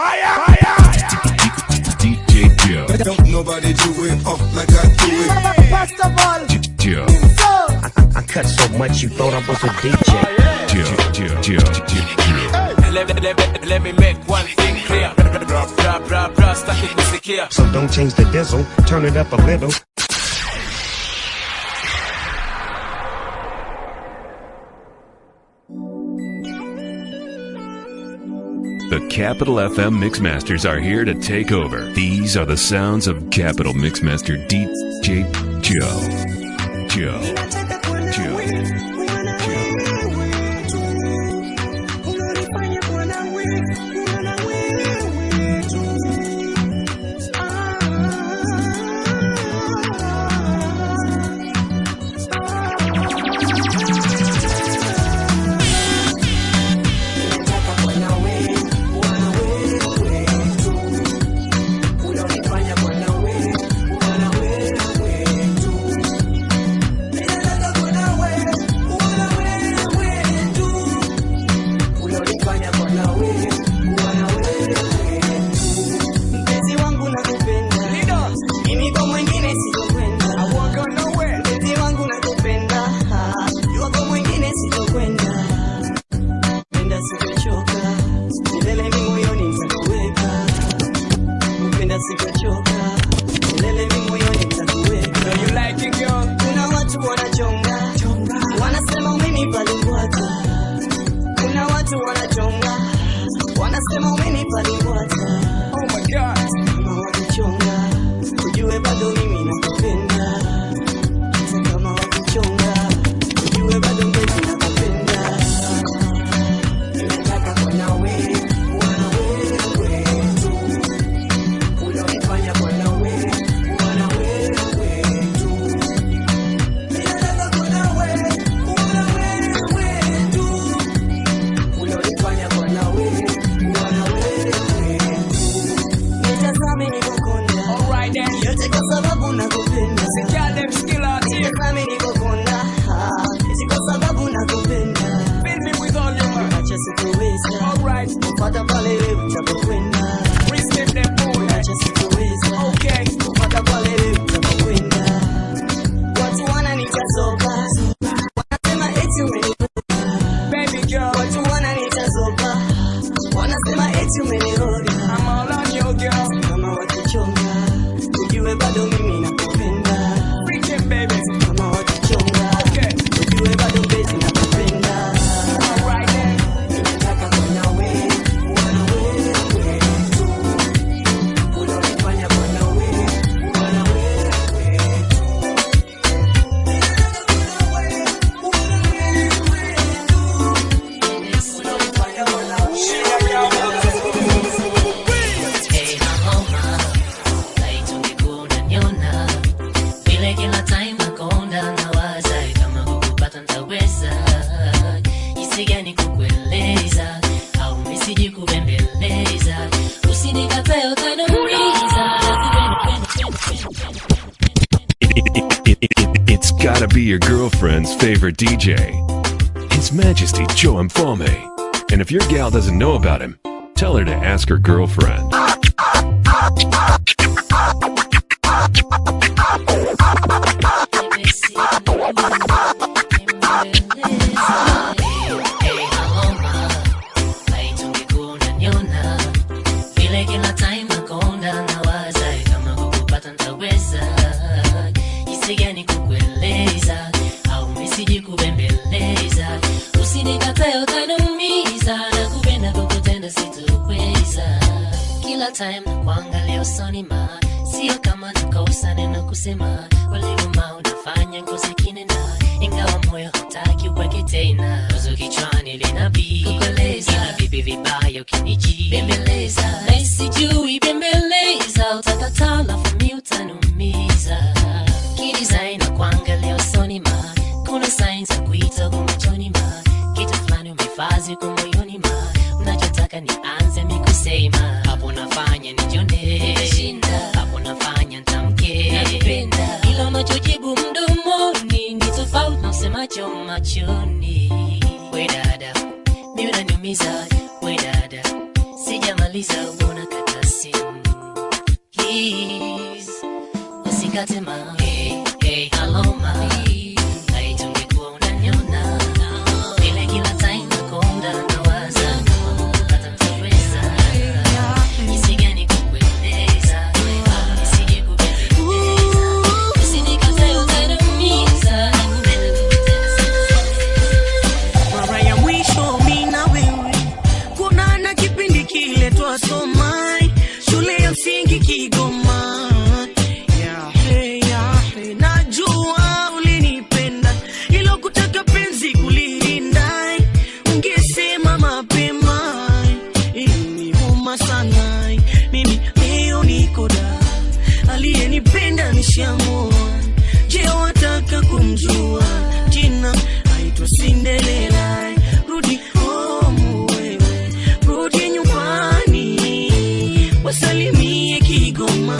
fire, fire. DJ Joe. Don't nobody do it up like I do it. First of all, Joe. so I cut so much you thought I was a DJ. Joe. Joe. Joe. Joe. Let, let, let, let me make one thing clear. Bra, bra, bra, bra, static music here. So don't change the diesel, turn it up a little. The Capital FM Mixmasters are here to take over. These are the sounds of Capital Mixmaster DJ Joe. Joe. Joe. Mpenzi wangu nakupenda, mimi kwa mwingine sitokwenda. Mpenzi wangu nakupenda, jua kwa mwingine sitokwenda. Penda sitochoka, milele mi moyoni nitakuweka. Kupenda sitochoka, milele mi moyoni nitakuweka. You like it, girl? Kuna watu wanachonga, wanasema umenipa limbwata. Kuna watu wanachonga, wanasema umenipa limbwata. Oh my God. Kama wakichonga, ujue bado mimi nakupenda. Hata kama wakichonga, ujue bado mpenzi nakupenda. Ninataka kuwa nawe, kuwa na wewe tu. Ulonifanya kuwa na wewe, kuwa na wewe tu. Ninataka kuwa nawe, kuwa na wewe tu. Ulonifanya kuwa na wewe, kuwa na wewe tu. Nitazame nikokonda, Alright then. yote kwa sababu nakupenda. Girl, them skill out here. Nitazame nikokonda, eti kwa sababu nakupenda. Fill me with all your might. Acha sikuweza, Alright. kupata pale wewe utapokwenda. Respect them boy. Acha sikuweza, Okay. kupata pale wewe utapokwenda. Watu wananitazoba, wanasema eti umeniroga. Baby girl. Watu wananitazoba, wanasema eti umeniroga. I'm all on you, girl. Kama wakichonga, ujue bado mimi nakupenda. Freaking baby. Kama wakichonga, Okay. ujue bado mpenzi nakupenda. Alright then. Ninataka kuwa nawe, kuwa na wewe tu. Ulonifanya kuwa na wewe, kuwa na wewe tu. Ninataka kuwa nawe, kuwa na wewe tu. Ulonifanya kuwa na Hey, homa, laiti ungekuwa unaniona vile kila time nakonda nawaza kama kukupata ntaweza jinsi gani kukueleza au misiji kubembeleza usinikatae utaniumiza It, it, it, it, it's gotta be your girlfriend's favorite DJ, His Majesty Joe Mfome. And if your gal doesn't know about him, tell her to ask her girlfriend. Hey, homa, laiti ungekuwa unaniona vile kila time nakonda nawaza kama kukupata ntaweza jinsi gani kukueleza au misiji kubembeleza usinikatae utaniumiza na kupenda kukutenda sitokweza kila time nakuangalia usoni ma sio kama nakosa neno kusema walivuma unafanya ngozi kinena ingawa moyo hutaki uweke tena wazo kichwani linabii kukoleza ila vipi vibaya ukiniji bembeleza na sijui bembeleza utakataa lafu mi utanumiza kidesign na kuangalia usoni ma kuna signs za kuita kwa machoni ma kitu fulani umefazi kwa moyoni ma unachotaka nianze mikusema hapo nafanya nijione hapo nafanya ntamke ila unachojibu mdomoni ni tofauti na usemacho machoni we dada mi unaniumiza we dada sijamaliza una nikatema hey, hey, hello ma laiti ungekuwa unaniona vile kila time nakonda nawaza kama kupata mtaweza jinsi gani kukueleza nisije kubembeleza usinikatae utaniumiza nakupenda mara ya mwisho mi na wewe kunana kipindi kile twasoma shule ya msingi Kigoma. Yahe, yahe, najua ulinipenda ilo kutaka penzi kulilinda, ungesema mapema iliniuma sana. Mimi leo niko da, aliyenipenda nishamua. Je, wataka kumjua jina? Aitwa Cinderella. Rudi home wewe, rudi nyumbani, wasalimie Kigoma,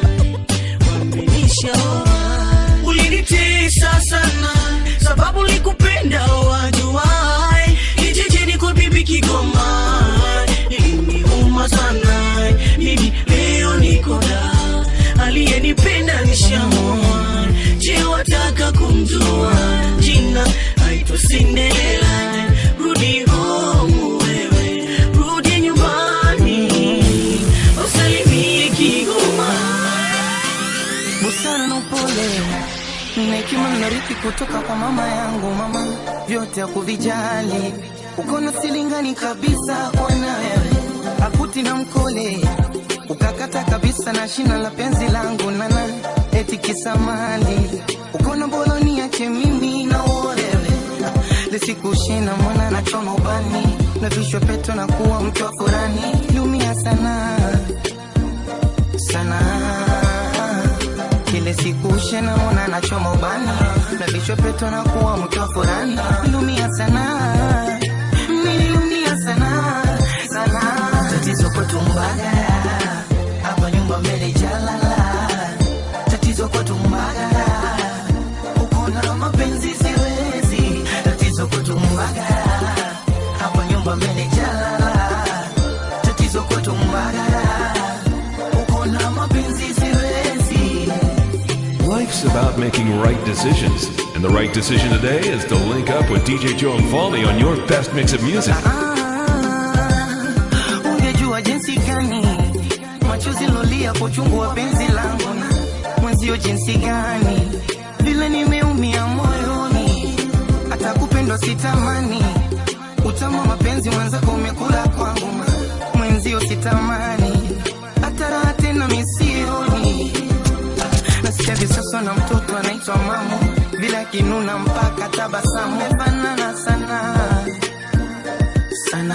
wamenishaoa. Ulinitesa sana sababu likupenda wajuai, kijijini kwa bibi Kigoma, iliniuma sana. Mimi leo niko da, aliyenipenda nishamoa. Je, wataka kumjua jina? Aitwa Cinderella. Rudi home wewe, rudi nyumbani, usalimie Kigoma. busara na upole na hekima narithi kutoka kwa mama yangu. Mama vyote hakuvijali, ukona silingani kabisa kwa nawe akuti na mkole, ukakata kabisa na shina la penzi langu nana eti kisamali, ukona boloni yake mimi na uolewe lisikushina mwana na choma ubani na vishwa peto na kuwa mtu wa furani, lumia sana sana kile siku shena mona nachoma ubani na vichwa peto na kuwa mtu wa furani nilumia sana nilumia sana sana tatizo kwetu mbagara hapa nyumba mbele jalala tatizo kwetu mbagara uko na mapenzi siwezi tatizo kwetu mbagara hapa nyumba mbele jalala tatizo kwetu mbagara uko na mapenzi siwezi Life's about making right decisions, and the right decision today is to link up with DJ Joe and Foley on your best mix of music. Ah, ungejua jinsi gani machozi lolia kwa uchungu wa penzi langu na mwenzio jinsi gani vile nimeumia moyoni hata kupendwa sitamani utamu wa mapenzi mwenzako umekula kwangu ma- mwenzio sitamani hata raha tena misioni nasikia visasa na mtoto anaitwa mamu vile akinuna mpaka tabasamu mefanana sana sana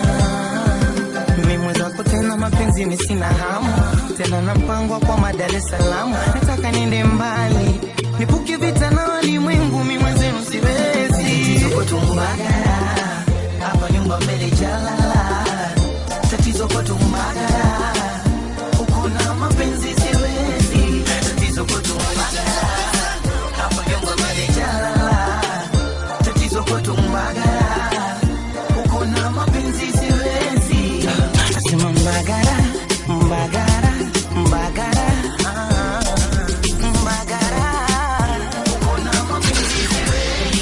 mimi mwenzako tena mapenzi misina hamu tena na mpango wa kwa Dar es Salaam nataka niende mbali nipuke vita na walimwengu mi mwenzenu siwezi tatizo kwetu Mbagala hapa nyumba mbele jalala tatizo kwetu Mbagala uko na mapenzi siwezi tatizo kwetu Mbagala hapa nyumba mbele jalala tatizo kwetu Mbagala uko na mapenzi siwezi nasema Mbagara Mbagara Mbagara ah, Mbagara uko na mapenzi siwezi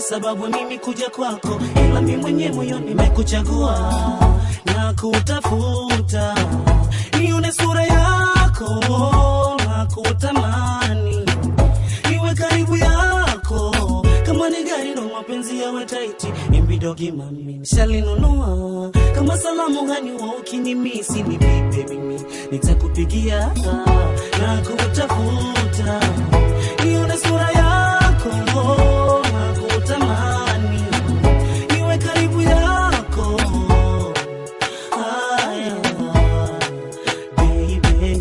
sababu mimi kuja kwako, ila mimi mwenyewe moyo nimekuchagua na kutafuta, nione sura yako na kutamani, niwe karibu yako kama ni gari na mapenzi yawe taiti, imbidogi mami nishalinunua kama salamu hani wa ukinimisi ni bibe mimi nitakupigia na kutafuta nione sura yako na kutamani niwe karibu yako Haya, baby.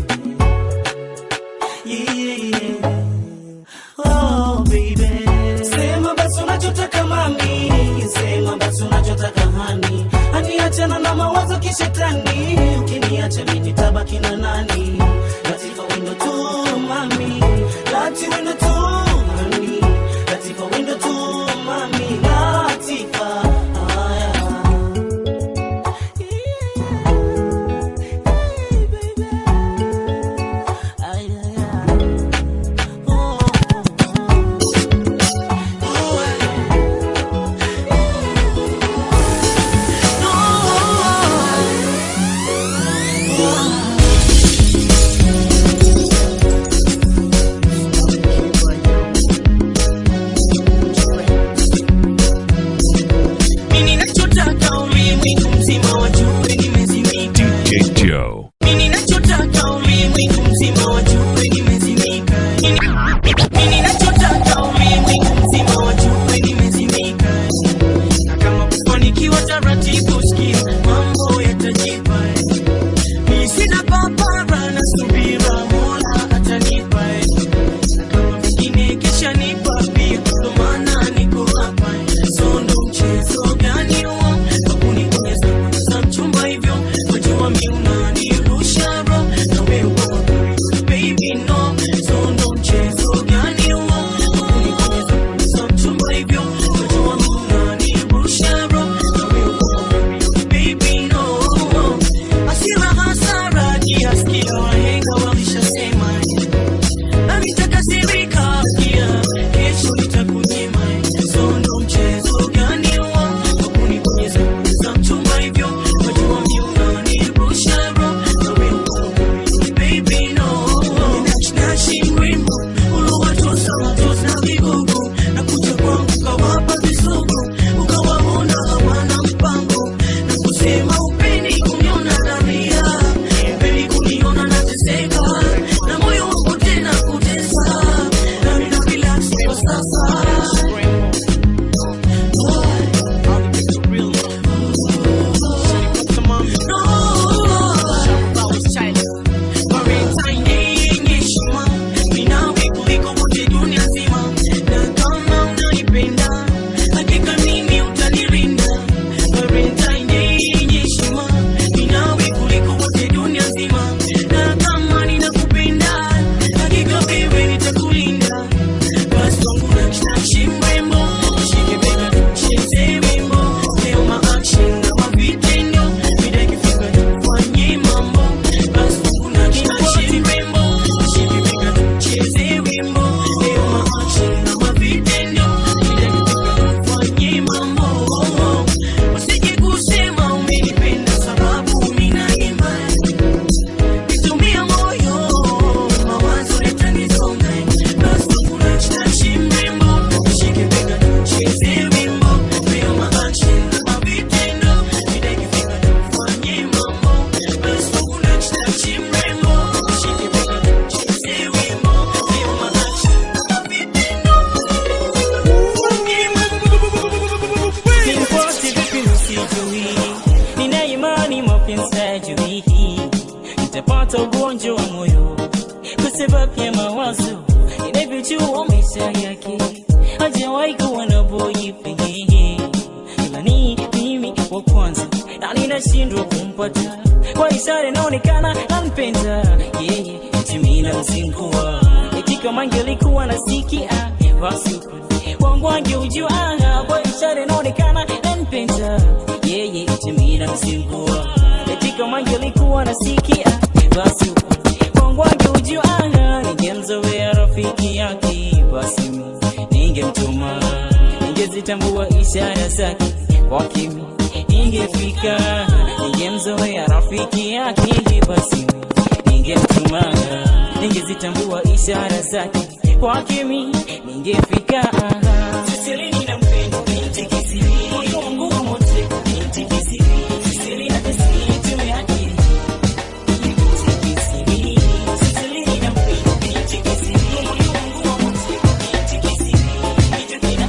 Yeah. Oh, baby. Sema basi unachotaka mami, sema basi unachotaka hani, hani achana na mawazo kishetani, ukiniacha mimi nitabaki na nani? Latifa wendo tu mami, lati wendo tu mami, Latifa wendo tu mami, Latifa. Haya. Mimi nachotaka ulimwengu mzima wajue nimezimika. DJ Joe. Mimi nachotaka ulimwengu mzima wajue nimezimika. Mimi- Mimi nachotaka ulimwengu mzima wajue nimezimika. Na kama kufanikiwa taratibu, sikia mambo yatajipa. Mimi sina papara na subira, Mola atanipa. Na kama vingine kesha nipa pia, ndo maana niko hapa. So ndo mchezo gani huo wa kunigonyeza za mchumba hivyo? Wajua mi unanirusha bro, na wewe uko baby no. So ndo mchezo gani huo wa kunigonyeza za mchumba hivyo? Wajua mi unanirusha bro, na wewe uko baby no. Hasira hasara kiasikia wahenga walishasema na nitakasirika pia, kesho nitakunyima. So ndo mchezo gani huo wa kunibonyeza za mchumba hivyo? Wajua mi unanirusha bro, na wewe uko baby no. Nashi mrembo uliwatosa watosa vigogo na kuja kwangu kawapa visogo, ukawaona hawana mpango na kusema upendi kuniona nalia, upendi kuniona nateseka na moyo wangu tena kutesa, nami na relax kwa sasa. Valentine Day yenye heshima, mimi nawe kuliko wote dunia nzima, na kama unanipenda hakika mimi utanilinda. Valentine Day yenye heshima, mimi nawe kuliko wote dunia nzima, na kama ninakupenda hakika wewe nitakulinda. Basi wangu nakshi mrembo, shike bega tucheze wimbo, leo ma action na ma vitendo, mida ikifika tufanye mambo. Basi wangu nakshi mrembo, shike bega tucheze wimbo, leo ma action na ma vitendo, mida ikifika tufanye mambo. Usije kusema umenipenda sababu mimi naimba Nitumia moyo, mawazo yatanisonga. Basi kuna chashi mrembo, shike bega tucheze wimbo. Leo ma action na ma vitendo, mida ikifika tufanye mambo. Basi kuna chashi mrembo, shike bega tucheze wimbo. Leo ma action na ma vitendo, tufanye mambo. Nimpoti vipi usijui, nina imani mapenzi hajui, nitapata ugonjwa wa moyo kwa sababu ya mawazo inavyojua maisha yake, hajawahi kuwa na boyfriend, ila ni mimi wa kwanza na ninashindwa kumpata kwa ishara inaonekana nampenda yeye, eti mimi namzingua, eti kama angelikuwa nasikia basi upande wangu angeujua kwa ishara inaonekana nampenda yeye, eti mimi namzingua, eti kama angelikuwa nasikia basi upande wangu angeujua ningemzoea rafiki yake, basi mimi ningemtuma ninge ningezitambua ishara zake kwake mi ningefika ningemzoea rafiki yake hivi basi ningemtuma ningezitambua ishara zake kwake mi ningefika Sisilini na mpendo binti kisiri moyo wangu wa mote binti kisiri Sisilini na tesiri tumeakili binti kisiri Sisilini na mpendo binti kisiri moyo wangu wa mote binti kisiri kitu kina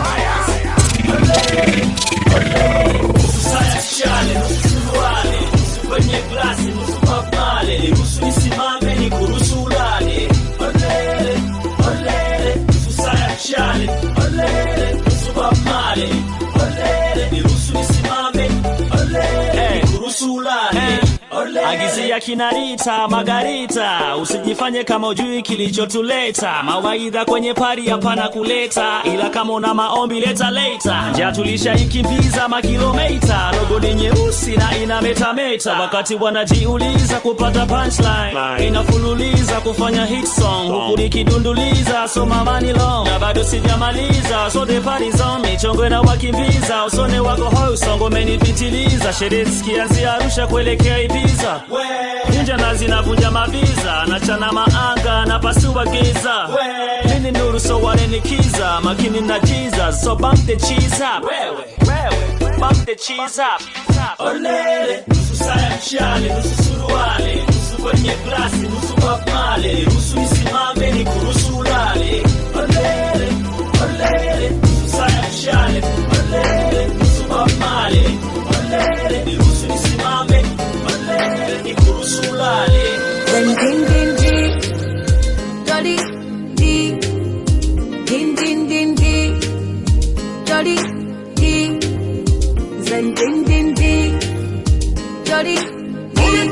Sayashale, nusuruale, nusu kwenye glasi, nusu mapale, niruhusu nisimame, nikuruhusu ulale. Olele, olele, nusu sayashale, olele, nusu mapale, olele, niruhusu nisimame, olele, nikuruhusu ulale. Olele. Agizia kinarita Margarita, usijifanye kama ujui kilichotuleta. Mawaidha kwenye pari hapana kuleta, ila kama una maombi leta leta. Njia tulishaikimbiza makilomita, logo ni nyeusi na ina metameta. Wakati wanajiuliza kupata punchline, inafululiza kufanya hit song, huku nikidunduliza soma money long, na bado sijamaliza. So the party's on, michongo na wakimbiza, usone wako hoi, usongo umenipitiliza. Sherehe zikianzia Arusha kuelekea Ibiza, ninja na zinavunja maviza, nachana maanga na pasua giza. Mimi ni nuru so wananikiza, makini na Jesus, so bump the cheese up. Bump the cheese up. Olele, nusu saya mshale, nusu suruale, nusu kwenye glasi, nusu mapale, nusu nisimame, ni kuruhusu ulale. Olele, olele, nusu saya mshale, olele, nusu mapale, olele, niruhusu nisimame, olele, ni kuruhusu ulale. Then ding ding ding, jolly dee, ding ding ding dee, jolly dee. Then ding ding ding, jolly dee.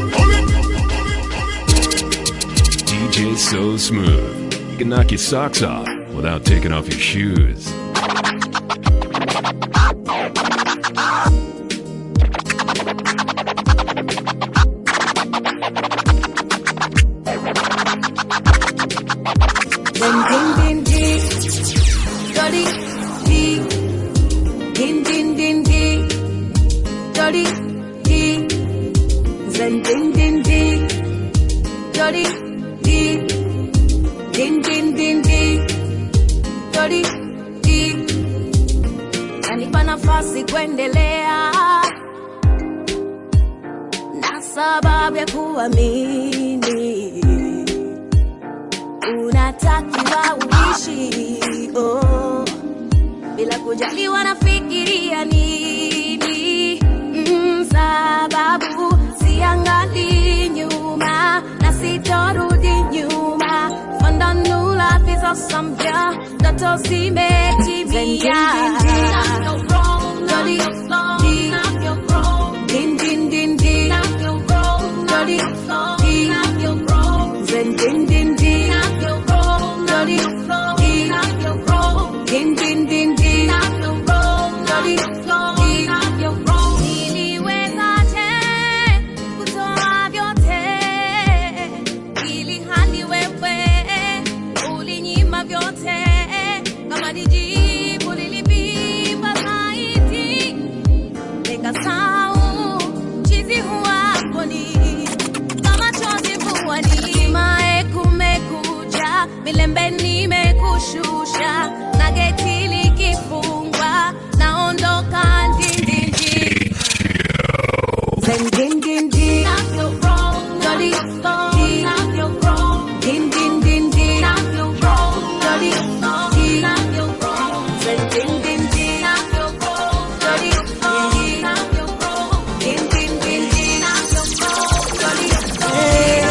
DJ so smooth. You can knock your socks off without taking off your shoes. Then ding ding ding, jolly dee, ding ding ding dee, jolly dee. Then ding ding ding, jolly dee, ding ding ding dee, jolly dee. Nanipa nafasi kuendelea na sababu ya kuamini unatakiwa uishi oh, bila kujali wanafikiria nini mm, sababu siangali nyuma na sitorudi nyuma fandanula vizosamvya ndoto zimetimia Jolly, dee, din, din, din, dee. Jolly, dee, zen, din, din, dee. Jolly, dee, din, din, din, dee. Jolly, dee. Niliwezaje kutoa vyote ili hali wewe ulinyima vyote kama nijibu lilipimba zaidi nikasahau chizi huwaponi kama chozi puani mae kumekucha milembe nimekushusha na geti likifungwa naondoka ndindindi zendindindi Jolly, dee. Din, din, din, dee. Jolly, dee. Zendindindi. Jolly, dee. Din, din, din, dee. Jolly, dee.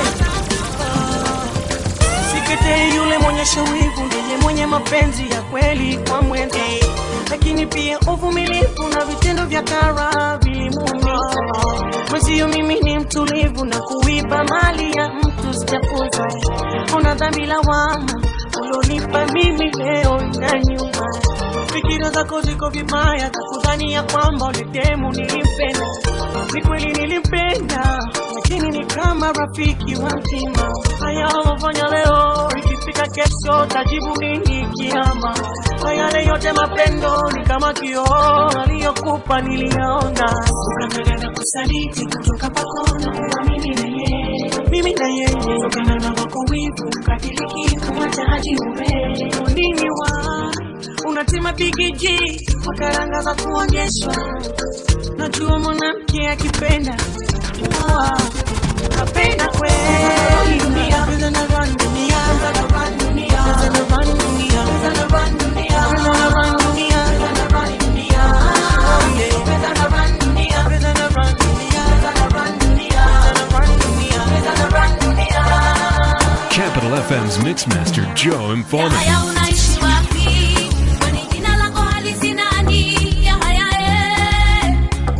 Sikete yule mwenyesha wivu ndiye mwenye mapenzi ya kweli kwa mwenzi, lakini pia uvumilivu na vitendo vya kara vilimuumiza mwenzio. Mimi ni mtulivu na kuiba mali ya mtu sijafunza. Una dhambi lawama ulionipa mimi leo na nyuma. Fikira zako ziko vibaya za kudhania kwamba uletemu nilimpenda. Ni kweli nilimpenda, lakini ni kama rafiki wa mtima. Haya ulofanya leo ikifika kesho tajibu nini kiama kwa yale yote mapendo ni kama kioo aliyokupa niliyaona ukangana kusaliti kutoka pakona kuwa mimi na yeye mimi na yeye ukangana wako wivu kadiliki kumwacha haji ume nini wa unatima bigiji kwa karanga za kuonyeshwa najua mwanamke akipenda ah, kapenda kweli dunia Pesa na run dunia Pesa na run dunia Pesa na run dunia Pesa na run dunia Pesa na run dunia Pesa na run dunia Oh, yeah. Pesa na run dunia Pesa na run dunia Pesa na run dunia Pesa na run dunia Pesa na run dunia Capital FM's Mixmaster Joe Informer. Haya unaishi wapi? Kwani jina lako halisi nani? Ya haya eh.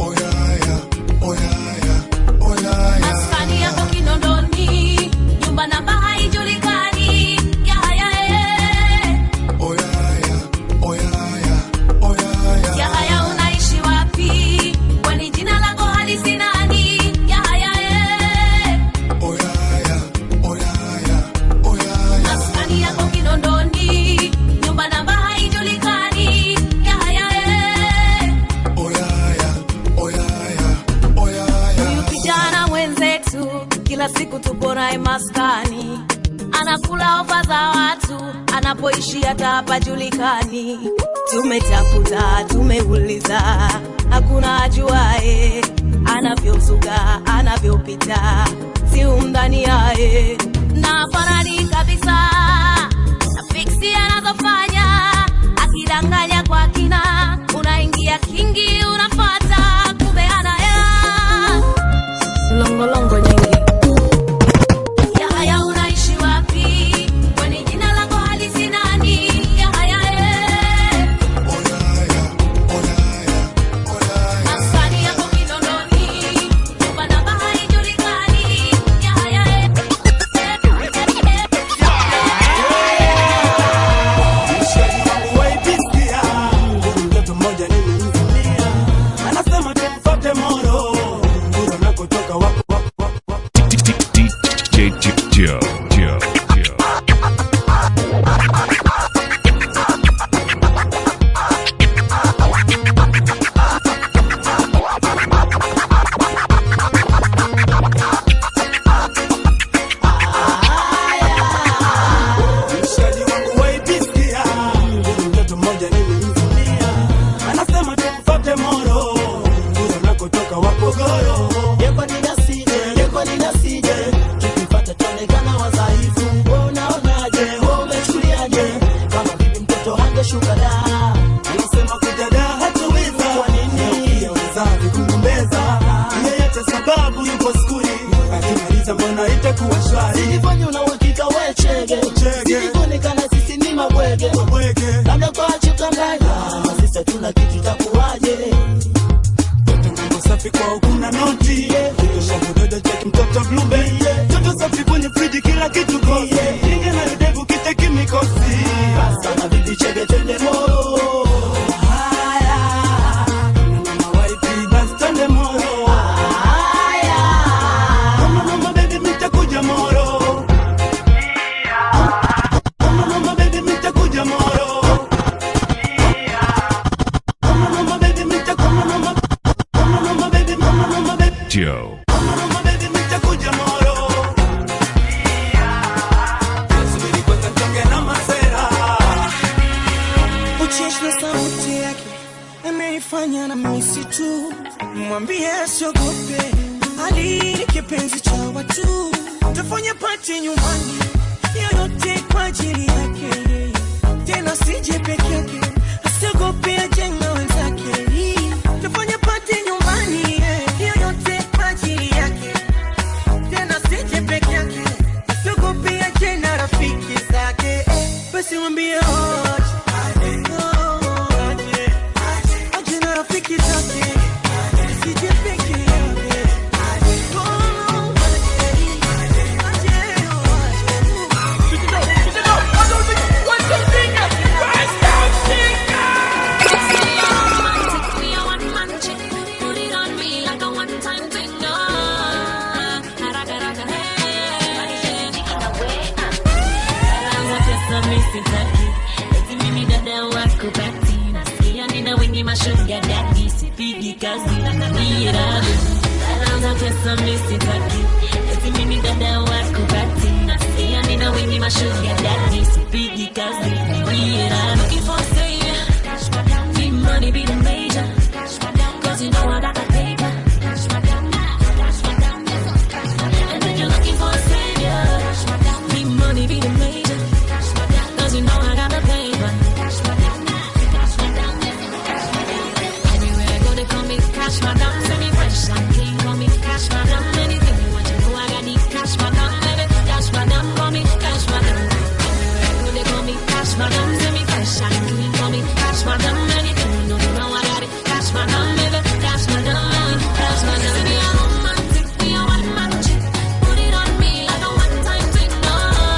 Maskani yako Kinondoni, nyumba namba haijulikani. Ya haya eh. Ya haya unaishi wapi? Kwani jina lako halisi nani? Ya haya eh. Maskani yako Kinondoni, nyumba namba haijulikani. Ya haya eh. Huyu kijana mwenzetu kila siku tupo naye maskani, anakula ofa za watu, anapoishi hata hapajulikani. Tumetafuta, tumeuliza, hakuna ajuae anavyozuga, anavyopita, si umdhani yaye na farani kabisa na fiksi anazofanya, akidanganya kwa kina, unaingia kingi, unapata kumbe ana hela longolongo nyingi. Ya haya unaishi wapi? Kwani jina lako halisi nani? Ya haya eh. Maskani yako Kinondoni, nyumba namba haijulikani. Ya haya eh. mtoto mmoja nilimvulia anasema tumfate moro nguru nakotoka wako DJ Joe. Joe. Joe. mshikaji wangu waipisia nguru mtoto mmoja nilimvulia anasema tumfate moro nguru nakotoka wapogoro yeko ninasije yeko ninasije tukipata tuonekana wadhaifu wewe unaonaje wewe umechuliaje kama bibi mtoto hangeshuka da anasema kujada hatuweza kwa nini pia wezavi kugombeza yeyote sababu yupo skuli akimaliza mbona itakuwa shwari Silifanya una uhakika we chege Silikuonekana sisi ni mabwege Labda kwa chukanganya Sisi tuna kitu takuwaje mambo safi kwao kuna noti shambudada cheki mtoto blube toto safi kwenye friji kila kitu kosi inge na redevu kiteki mikosi Sana bibi chege twende moro haya mama waipi basi twende moro haya kama mama baby mitakuja moro kama mama baby mitakuja moro kama mama baby mitakuja mama kama mama baby mama mama baby Joe. mama baby mitakuja moro subiri kwanza nitonge na masera ucheshi na sauti yake ameifanya na misi tu mwambie asiogope hali ni kipenzi cha watu tafanya pati nyumbani yoyote kwa ajili yake tena sije peke yake asiogope ajenga wenzake tafanya pati nyumbani yoyote kwa ajili yake tena sije peke yake asiogope ajena rafiki zake basi mwambie oje aje na rafiki zake sije peke yake Hey. sitaki eti mimi dada wako bati nasikia nina wengi mashuga dadi sipigi kazi niye radhi dada za pesa mi sitaki eti mimi dada wako bati nasikia nina wengi mashuga dadi sipigi kazi niye radhi looking for a savior need money be the major cause you know I got the paper and then you're looking for a savior need money be the major cause you know I got the paper Everywhere I go, they call me Cash Madam. Send me fresh and clean, call me Cash Madam. Anything you want, you know I got the Cash Madam. Baby, Cash Madam, call me Cash Madam. Everywhere I go, they call me Cash Madam. Send me fresh and clean, call me Cash Madam. Anything you know, you know I got it. Cash Madam, baby, Cash Madam, Cash Madam. Send me a romantic, be a one man chick. Put it on me like a one time thing. No,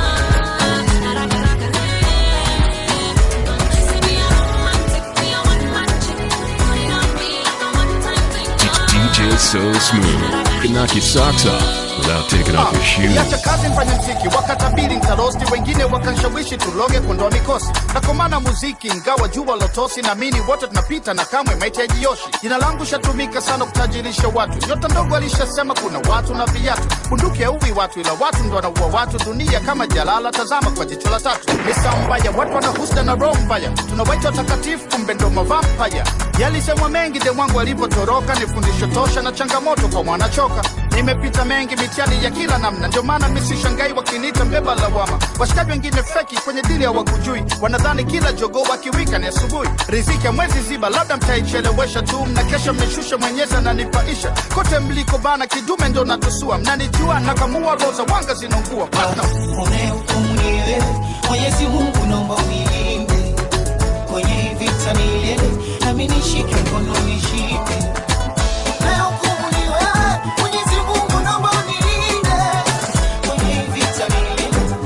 Send me a romantic, be a one man chick. Put it on me like a one time thing. DJ So Smooth. Can knock your socks off without taking off your shoes. niacha kazi mfanya mziki wakatabiri ntarosti wengine wakanshawishi tuloge kuondoa mikosi nakomana muziki ingawa jua lotosi naamini wote tunapita na kamwe mahitaji yoshi jina langu shatumika sana kutajirisha watu nyota ndogo alishasema kuna watu na viatu bunduki hauwi watu ila watu ndo wanaua watu dunia kama jalala tazama kwa jicho la tatu misa mbaya watu wana husda na roho mbaya tunawaita watakatifu kumbe ndo mavampaya yalisemwa mengi de mwangu alipotoroka ni fundisho tosha na changamoto kwa mwanachoka nimepita mengi mitihani ya kila namna ndio maana misishangai wakiniita mbeba lawama washikaji wengine feki kwenye dili hawakujui wanadhani kila jogoo wakiwika ni asubuhi riziki ya mwezi ziba labda mtaichelewesha tu mna kesha mmeshusha mwenyezi ananipaisha kote mliko bana kidume ndo natusua mnanijua nakamua roza wanga zinaungua unehukumuniwe mwenyezi mungu naomba unilinde kwenye hii vita nilele nami nishike mkono nishike Unehukumuniwe, Mwenyezi Mungu naomba unilinde kwenye hii vita nilele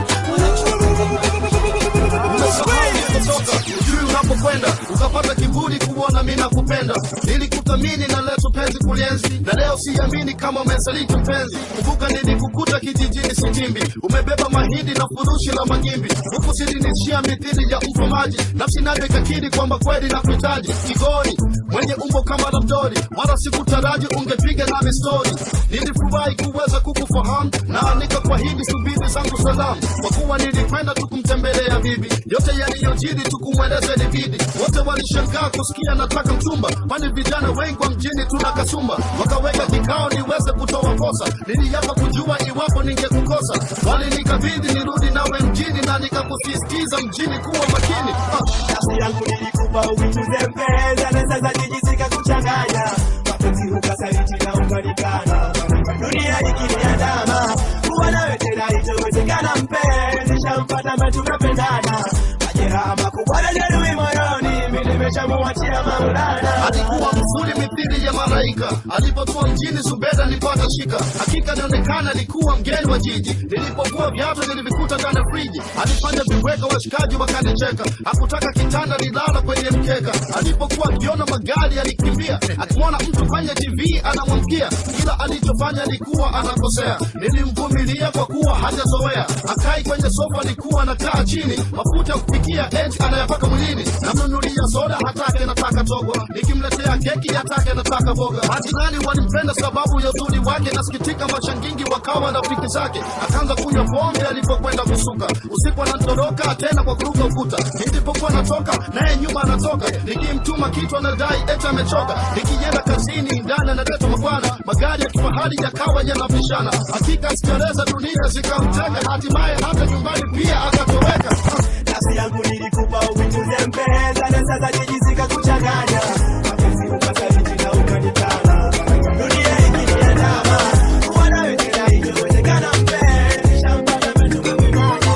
umetoka ujui unapokwenda ukapata kiburi kuona mi nakupenda nilikuthamini na leto penzi kulienzi na leo siamini kama umesaliti mpenzi kumbuka nilikukuta kijijini sitimbi umebeba mahindi na furushi la magimbi huku silinishia mithili ya mfamaji nafsi nayo ikakiri kwamba kweli na kuhitaji kigori mwenye umbo kama la mdori wala sikutaraji ungepiga nami stori nilifurahi kuweza kukufahamu na nikakwahidi subiri zangu salamu kwa kuwa nilikwenda tu kumtembelea bibi yote yaliyojiri tukumweleza ilibidi wote walishangaa kusikia nataka mchumba kwani vijana wengi wa mjini tuna kasumba wakaweka kikao niweze kutoa kosa niliapa kujua iwapo ningekukosa walinikabidhi nirudi nawe mjini na nikakusisitiza mjini kuwa makini ah. nafsi yangu nilikupa uituze mpeza na sasa jijisika kuchanganya mapenzi ukasaliti na ukanikana dunia ikiniandama kuwa nawe tena itowezekana mpenzi shampata mba tukapendana majeraha makubwa na jeruhi moyoni mi nimeshamuachia maulana alikuwa mzuri mithili ya malaika alipokuwa mjini zubeda nipata shika hakika inaonekana alikuwa mgeni wa jiji nilipokuwa viatu nilivikuta ndani ya friji alifanya viweka washikaji wakanicheka hakutaka kitanda nilala kwenye mkeka alipokuwa akiona magari alikimbia akimwona mtu kwenye tv anamwamkia kila alichofanya alikuwa anakosea nilimvumilia kwa kuwa hajazoea akai kwenye sofa alikuwa anakaa chini mafuta ya kupikia eti anayapaka mwilini namnunulia soda hatake nataka togwa nikimletea keki hatake nataka boga majirani walimpenda sababu ya uzuri wake nasikitika mashangingi wakawa rafiki zake akaanza kunywa pombe alipokwenda kusuka usiku anatoroka tena kwa kuruka ukuta nilipokuwa natoka naye nyuma anatoka nikimtuma kitu anadai eti amechoka nikienda kazini ndani analeta mabwana magari ya kifahari yakawa yanapishana hakika sikereza dunia zikamteka hatimaye hata nyumbani pia akatoweka nafsi yangu nilikupa uituze mpeza na sasa jijisika kuchanganya mapenzi ukasaliti na ukanikana dunia ikiniandama kuwa nawe tena itowezekana mpenzi shampata mba tukapendana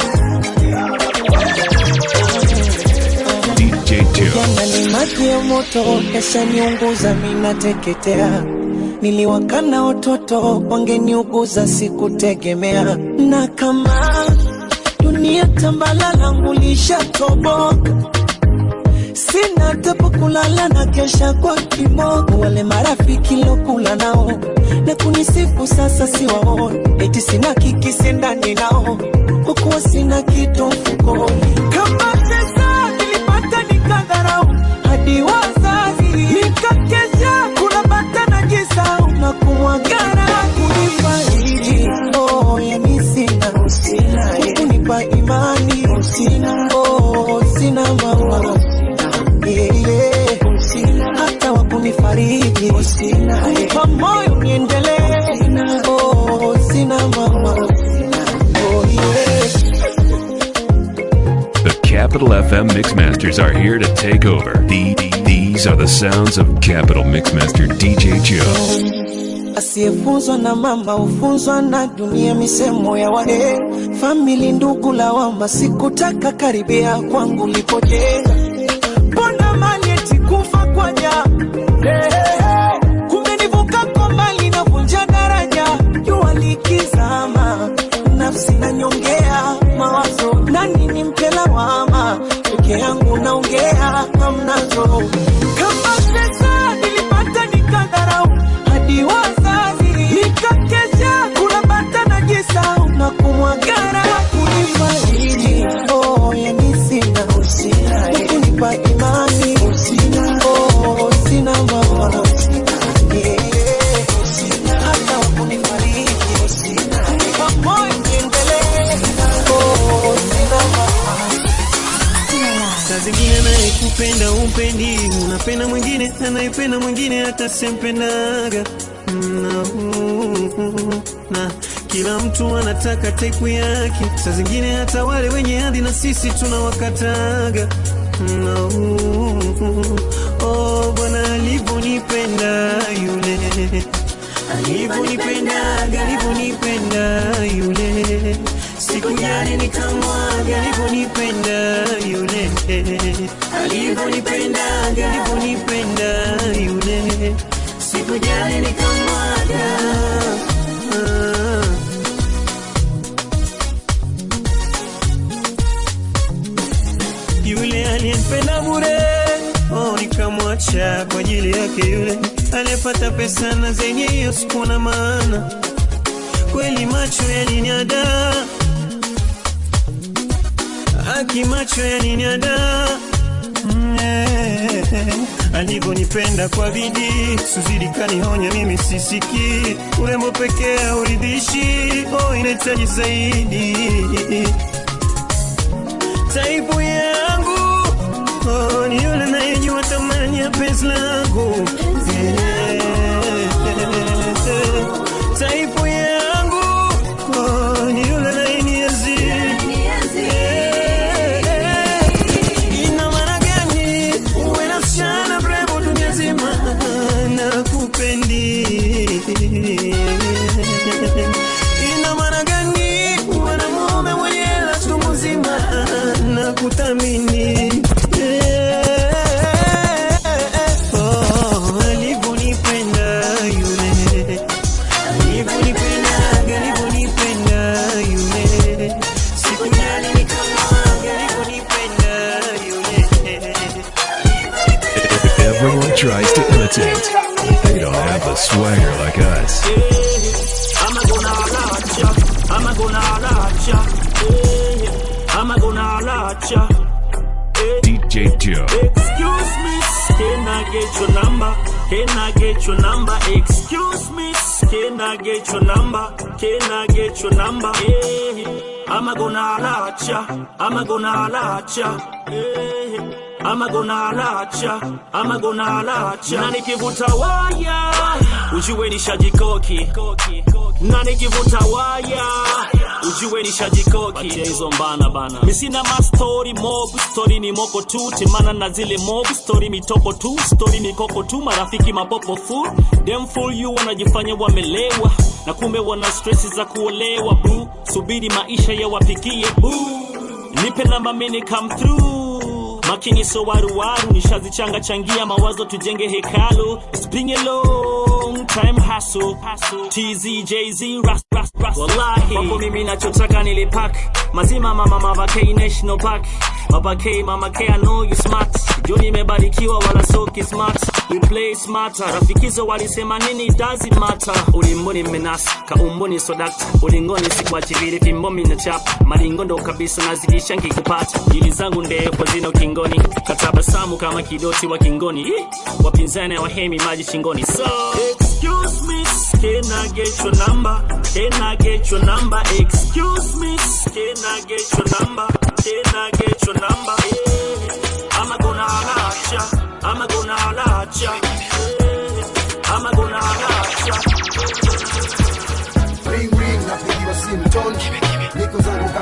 DJ Joe. Jana ni maji ya moto yashaniunguza, minateketea. Niliwakana watoto wangeniuguza, sikutegemea. Na kama dunia tambala langu lishatoboka, sina hata pa kulala na kesha kwa kiboko. Wale marafiki lokula nao na kunisifu sasa siwaoni, eti sina kikisi ndani nao, kwa kuwa sina kitu mfukoni. Kama The Capital FM Mixmasters are here to take over. The, these are the sounds of Capital Mixmaster DJ Joe. Asiyefunzwa na mama hufunzwa na dunia, misemo ya wahe famili, ndugu, lawama. Sikutaka karibia kwangu lipojenga, mbona mali eti kufa kwa ja kumbe nivuka kwa mali navunja daraja, jua likizama, nafsi nanyongea mawazo, nani nimpe lawama? Peke yangu naongea, hamnazo kama pesa nilipata nikadharau hadi wazazi nikakesha kula bata na jisau na kumwagara kunifariji oh, yani sina kunipa imani oh, sina mama Yeah. hata wakunifariji kunipa moyo niendelee oh, sina mama saa zingine anayekupenda umpendi unapenda mwingine anayependa mwingine hata sempendaga na, na kila mtu anataka tepu yake saa zingine hata wale wenye hadhi na sisi tunawakataga na, oh, bwana alivyonipenda yule alivyonipendaga alivyonipenda yule sikujali nikamwaga alivyonipenda yule alivyonipendaga alivyonipenda yule sikujali nikamwaga Ah. yule aliyempenda bure oh, nikamwacha kwa ajili yake yule aliyepata pesa na zenye hiyo sikuwa na maana kweli macho yaliniada haki macho yaliniada Mm, eh, alivyonipenda kwa bidii suzidi kanihonya mimi sisiki urembo pekee hauridhishi oh, inahitaji zaidi taipu yangu oh, ni yule nayejua thamani ya penzi langu Eh, taipu yangu oh, ni yule nayenienzi Eh, ina maana gani uwe na msichana mrembo dunia zima na kupendi ina maana gani uwe na mume mwenye hela chungu nzima na kuthamini Oh, alivyonipenda yule alivyonipendaga alivyonipenda yule sikujali nikamwaga alivyonipenda yule Everyone tries to imitate. They don't have the swagger like us. I'm a gonna lot ya. I'm a gonna lot ya. Eh, I'm a gonna lot ya. DJ Joe. Excuse me, can I get your number? Can I get your number? Excuse me, can I get your number? Can I get your number? Eh, I'm a gonna lot ya. I'm a gonna lot ya. Eh, I'm a gonna lot ya. I'm a gonna lot ya. Na nikivuta waya, ujue nishajikoki. Na nikivuta waya, ujue nishajikoki. Patia hizo mbana bana. Mi sina ma story mob, story ni moko tu, temana na zile mob, story mitoko tu, story mikoko tu, marafiki mapopo fu. Them fool you wanajifanya wamelewa, na kumbe wana stress za kuolewa boo. Subiri maisha ya wapikie boo. Nipe namba mini come through makini so waruwaru nishazichanga changia mawazo tujenge hekalu It's been a long time hustle TZ JZ ras ras ras wallahi wapo mimi nachotaka nilipak mazima mama mama K National Park Baba K mama K I know you smart juu nimebarikiwa wala soki smart we play smarter rafikizo walisema nini doesn't matter ulimboni mmenasa kaumboni sodakta ulingoni sikuachilili fimbo mina chapa malingo ndo kabisa nazikisha nkikupata ili zangu ndefu zina ukingoni katabasamu kama kidoti wa kingoni Ih, wapinzani wahemi maji shingoni so excuse me can I get your number can I get your number excuse me can I get your number can I get your number yeah. I'm gonna holla ya I'm gonna holla ya yeah. I'm gonna holla ya ring ring napigiwa simu toni niko zangu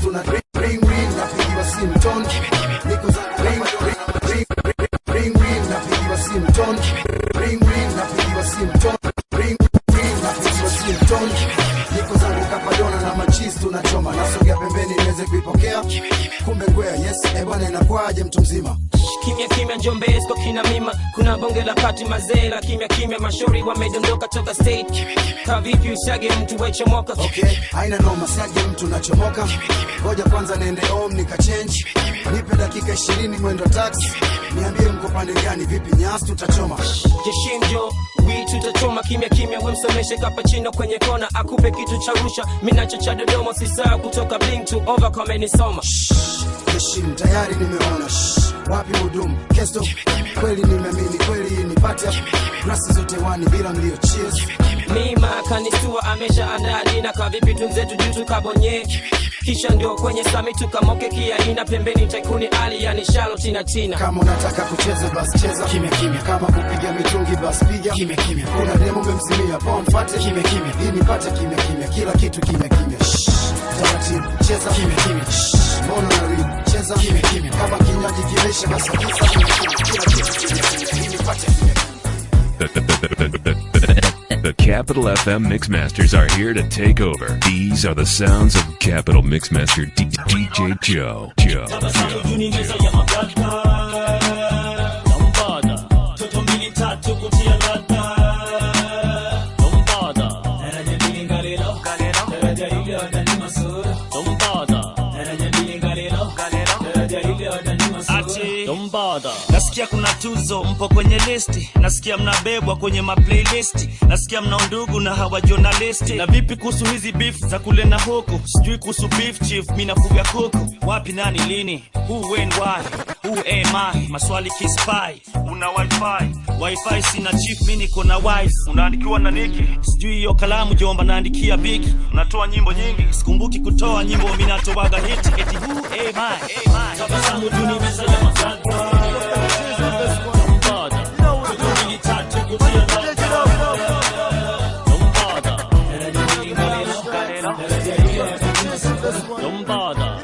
tuna ring ring ring napigiwa simu ton niko za ring ring ring ring ring napigiwa simu ton ring ring napigiwa simu ton ring ring napigiwa simu ton niko zangu kapadona na machis tunachoma nasogea pembeni niweze kuipokea kumbe kwea yes eh bwana inakwaje mtu mzima kimya kimya njombesko kina mima kuna bonge la pati mazee la kimya kimya mashauri wamedondoka toka state ka vipi usage mtu wechomoka okay haina noma siaje mtu nachomoka ngoja kwanza niende home nikachange nipe dakika ishirini mwendo taxi niambie mko pande gani vipi nyasi tutachoma jeshinjo wi tutachoma kimya kimya wemsomeshe kapachino kwenye kona akupe kitu cha rusha minacho cha dodoma sisaa kutoka bling to over kamenisoma Heshim tayari nimeona Shh, wapi hudumu kesto kweli nimeamini kweli nipate grasi zote wani bila mlio cheers mima kanistua amesha andaa dina ka vipi tunzetu juu tukabonye kisha ndio kwenye sami tukamoke kiaina pembeni taikuni ali yani shalo tina tina kama unataka kucheza basi cheza kimya kimya kama kupiga mitungi basi piga kimya kimya kuna demo umemzimia poa mfate kimya kimya ili nipate kimya kimya kila kitu kimya kimya Shh, taratibu cheza kimya kimya Shh, mbona unarudi cheza kimya kimya kama kinywaji kimesha basi kisa kimya kimya kila kitu kimya kimya ili nipate kimya The, the, the, the, the, the, the Capital FM Mixmasters are here to take over. These are the sounds of Capital Mixmaster D- DJ Joe. Joe. Tabasamu juu ni meza ya magada Lombada Toto mbili tatu kutia ladha Lombada Daraja mbili ngalelo Daraja hili wadani masura Lombada Daraja mbili ngalelo Daraja hili wadani masura Lombada nasikia kuna tuzo mpo kwenye listi nasikia mnabebwa kwenye maplaylist nasikia mna undugu na hawa journalisti na vipi kuhusu hizi beef za kule na huku sijui kuhusu beef chief mi nafuga kuku wapi nani lini who when why who am I maswali kispai una wifi wifi sina chief mi niko na wife unaandikiwa na niki sijui hiyo kalamu jomba naandikia biki unatoa nyimbo nyingi sikumbuki kutoa nyimbo mi natoaga hiti eti who am I, am I? Tabasamu juu ni meza ya magada Lombada Toto mbili tatu kutia ladha Lombada Daraja mbili ngalelo Daraja hili wadani masura Lombada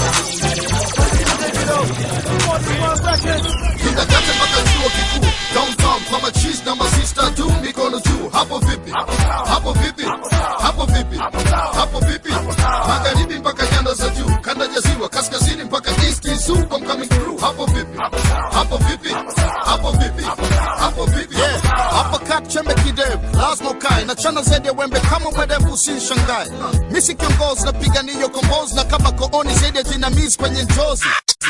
Kindergarten mpaka chuo kikuu downtown kwa machis na masista tu mikono juu hapo vipi hapo vipi hapo vipi hapo vipi magharibi mpaka nyanda za juu kanda ya ziwa kaskazini mpaka east is super coming through hapo vipi hapo vipi hapo vipi hapo vipi hapa kat chembe kidevu lazima ukae na chana zaidi ya wembe kama mwerevu usinshangae misi kiongozi napigania kombozi na kama kooni zaidi ya jinamizi kwenye njozi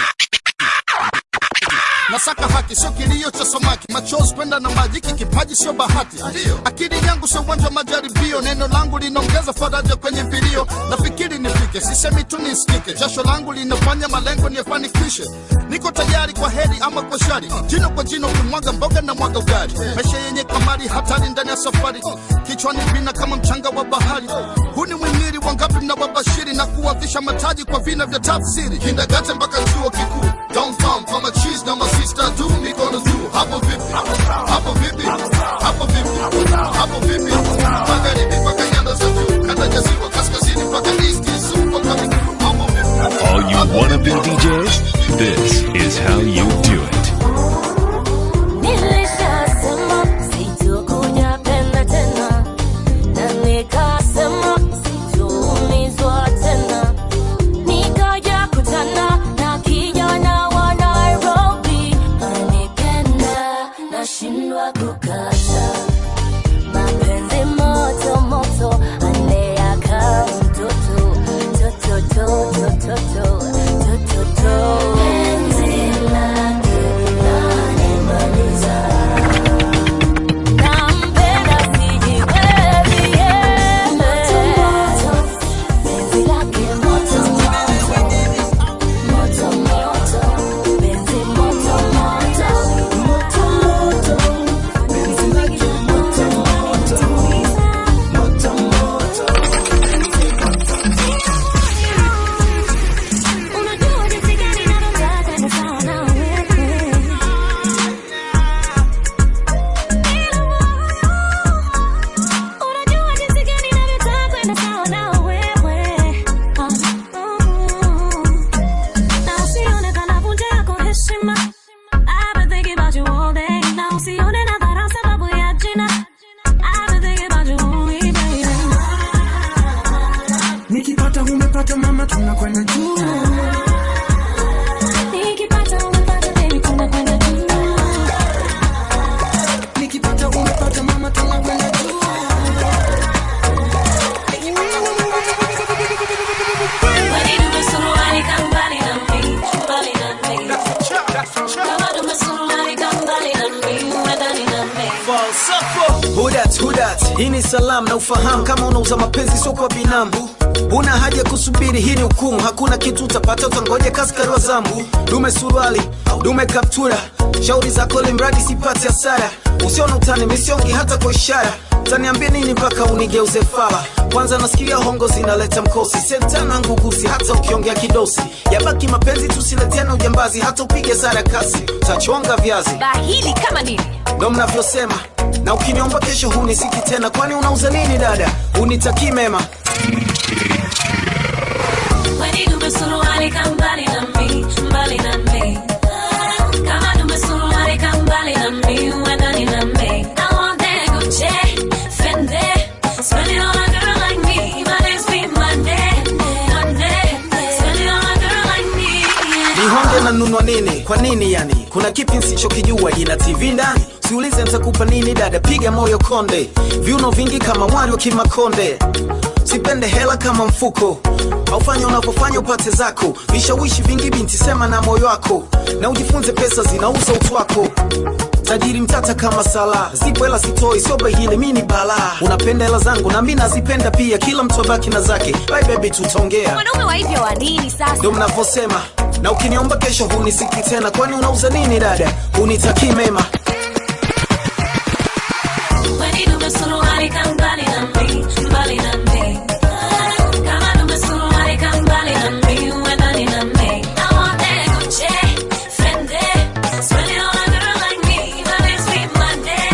nasaka haki sio kilio cha samaki machozi kwenda na maji hiki kipaji sio bahati akili yangu sio uwanja wa majaribio neno langu linaongeza faraja kwenye vilio nafikiri nifike sisemi tu nisikike jasho langu linafanya malengo niyafanikishe niko tayari kwa heri ama kwa shari jino kwa jino kumwaga mboga na mwaga ugali maisha yenye kamari hatari ndani ya safari kichwani vina kama mchanga wa bahari huu ni mwimiri wangapi mnawabashiri na kuwavisha mataji kwa vina vya tafsiri kindagate mpaka chuo kikuu downtown kwa machis na masista tu mikono juu hapo vipi hapo vipi hapo vipi hapo vipi magharibi mpaka nyanda za juu kanda ya ziwa kaskazini mpaka east is super coming through hapo vipi All you wannabe DJs, this is how you do it. Nilishasema sitokuja penda tena, na nikasema sitoumizwa tena. Nikaja kutana na kijana wa Nairobi, nikipata umepata mama tunakwenda juu Nikipata umepata baby tunakwenda juu. nikipata umepata mama tunakwenda juu Kwani tumesuruali kama mbali na mimi, mbali na mimi. Kama tumesuruali kama mbali na mimi, ndani na mimi. Hudat, hudat, hii ni salamu na ufahamu kama unauza mapenzi sio kwa binamu Huna haja kusubiri, hii ni hukumu. Hakuna kitu utapata, utangoja kaskari wa zambu. Dume suruali, dume kaptura, shauri zako limradi sipati hasara. Usiona utani, misiongi hata kwa ishara. Utaniambia nini mpaka unigeuze fala? Kwanza nasikia hongo zinaleta mkosi, sentana ngugusi, hata ukiongea kidosi. Yabaki mapenzi, tusileteane ujambazi, hata upige sara kasi, utachonga viazi Bahili kama nini? ndo mnavyosema na ukiniomba kesho hunisiki tena kwani unauza nini dada unitakii mema Kwani tumesuruali kama mbali na mimi, mbali na mimi. Kama tumesuruali kama mbali na mimi, ndani na mimi. I want that Gucci, Fendi, spend it on a girl like me. My days be Monday, Monday. Spend it on a girl like me. nihonge na nunwa nini kwa nini yani kuna kipi nsichokijua ina tv ndani siulize ntakupa nini dada piga moyo konde viuno vingi kama mwari wa kimakonde sipende hela kama mfuko aufanya unavyofanya upate zako vishawishi vingi binti sema na moyo wako na ujifunze pesa zinauza utu wako tajiri mtata kama sala zipo hela sitoi sio bahili mi ni balaa unapenda hela zangu na mi nazipenda pia kila mtu abaki na zake bye baby tutaongea Mwanaume wa hivyo wa nini sasa? ndo mnavyosema na ukiniomba kesho hunisiki tena kwani unauza nini dada unitakii mema Kwani tumesuruali kama mbali na mimi, mbali na mimi. Kama tumesuruali kama mbali na mimi, ndani na mimi. I want that Gucci, Fendi, spend it on a girl like me. My days be Monday,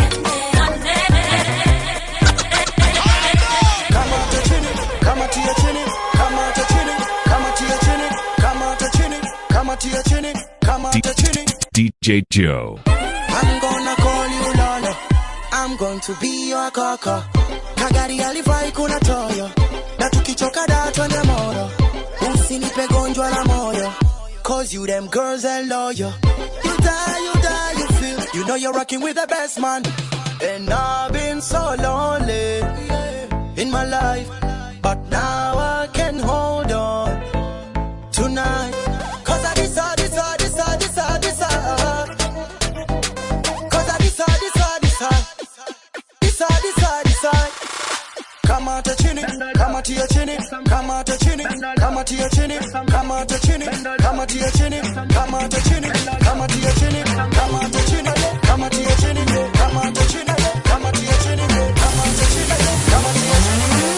Kamata chini, kamatia chini, kamata chini, kamatia chini, kamata chini, kamatia chini, kamata chini. DJ Joe. I'm gonna call you Lolo. I'm going to be your kaka. Kagari alivai kuna toyo. Na tukichoka da twende moro. Usinipe gonjwa la moyo. Cause you them girls are loyal. You die, you die, you feel. You know you're rocking with the best man. And I've been so lonely in my life. But now I can hold on tonight. Cause I decide, decide, decide, decide, decide. Cause I decide, decide, decide. Decide, decide, decide. Kamata chini, kamatia chini, kamata chini, kamatia chini, kamata chini, kamatia chini, kamata chini, kamatia chini, kamata chini, kamatia chini, kamata chini, kamatia chini, kamata chini, kamatia chini.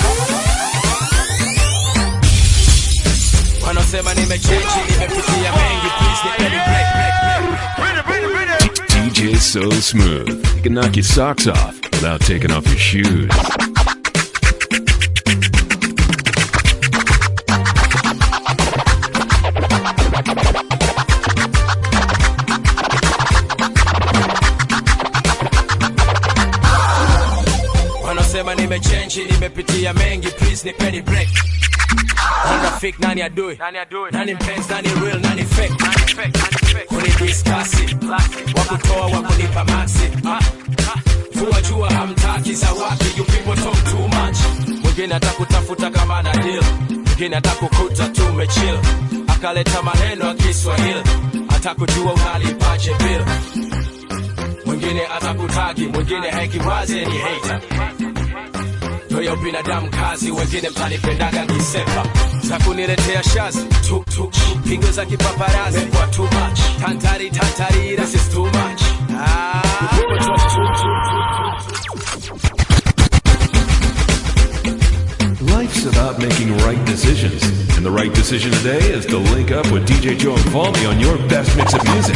Wanasema nimechange, nimepitia mengi, please nipeni break, break, break. DJ So Smooth. He can knock your socks off without taking off your shoes. Wanasema nimechange, nimepitia mengi, please nipeni break. Nani rafiki, nani adui? Nani mpenzi, nani real, nani fake? Kunidiskasi, wakutoa wakunipa maxi. Vua jua hamtaki za wapi, you people talk too much. Mwingine atakutafuta kama na deal, mwingine atakukuta tumechill, akaleta maneno ya Kiswahili, atakujua unalipaje bill. Mwingine atakutagi, mwingine hakiwaze ni hater Ndoyo binadamu kazi, wengine mtanipendaga kisepa za kuniletea shazi tu, tu, pigo za kipaparazi kwa too much tantari tantari, this is too much ah, Life's about making right decisions. And the right decision today is to link up with DJ Joe and Falmy on your best mix of music.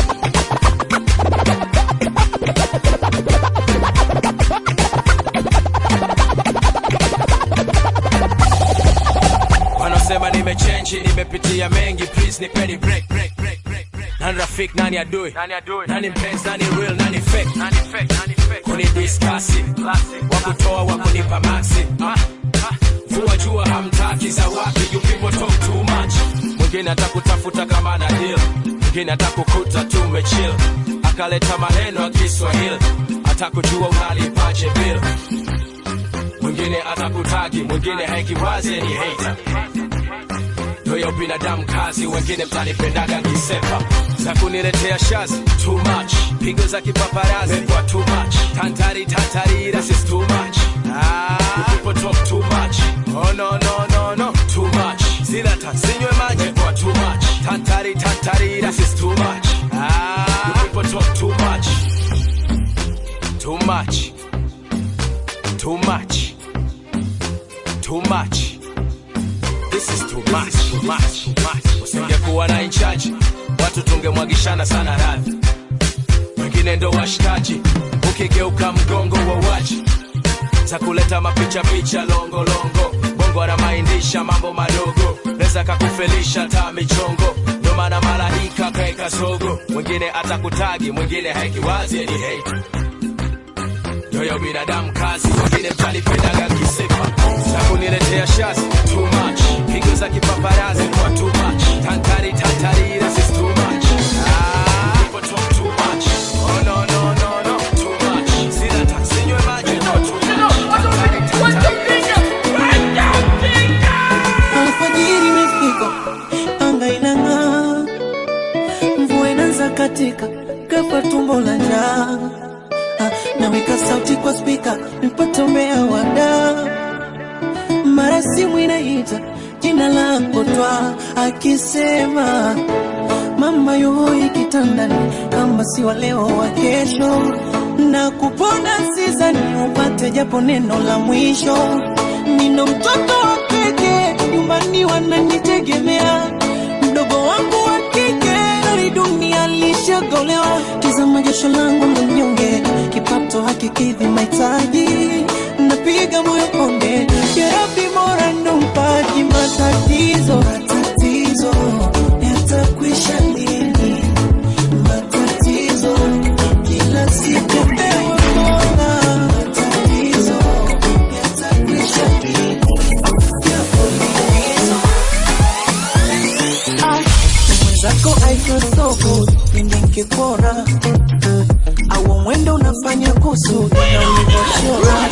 wanasema nimechange, nimepitia mengi, please nipeni break, break, break, break, break. Nani rafiki, nani adui? Nani mpenzi, nani real, nani fake? Kunidiskasi, wakutoa wakunipa maxi tuwajua hamtaki za wapi you people talk too much mwingine atakutafuta kama na deal mwingine atakukuta tumechill akaleta maneno ya kiswahili atakujua unalipaje bill mwingine atakutagi mwingine haikiwaze ni hater ndoyo binadamu kazi wengine mtanipendaga kisepa za kuniletea shazi too much pigo za kipaparazi kwa too much tantari tantari this is too much ah, you people talk too much oh no no no no too much zila tasinywe maji kwa too much tantari tantari this is too much ah, you people talk too much too much too much too much this is too much too much too much usingekuwa na inchaji watu tungemwagishana sana radhi wengine ndo washikaji ukigeuka mgongo wa waji za kuleta mapicha picha longo longo bongo anamaindisha mambo madogo neza kakufelisha taa michongo ndo maana malaika kaeka sogo mwingine atakutagi mwingine haikiwazi ni hate yoyo binadamu kazi wengine mtanipendaga kisepa za kuniletea shazi too much pigo za kipaparazi kwa too much tantari tantari this is too much ah, people talk too much oh no no no no too much sina taksinywe maji no too much Tantari, alfajiri imefika, anga inang'aa, mvua inaanza katika, kapa tumbo la njaa. Ah, Naweka sauti kwa spika, nipate umea wada, mara simu inaita jina lako twa, akisema mama yuhoi kitandani, kama si wa leo wa kesho, na kupona sizani upate japo neno la mwisho. Nino mtoto wa pekee nyumbani wananitegemea, mdogo wangu wa kike ari dunia lishagolewa, tizama jasho langu la mnyonge, kipato hakikidhi mahitaji, napiga moyo konde, jerabi mora ndo mpaji matatizo matatizo yatakwisha lini? Matatizo kila siku ewe Mola, matatizo yatakwisha lini? mwenzako I feel so good pindi nkikuona au mwendo unafanya kusudi na ulivyochora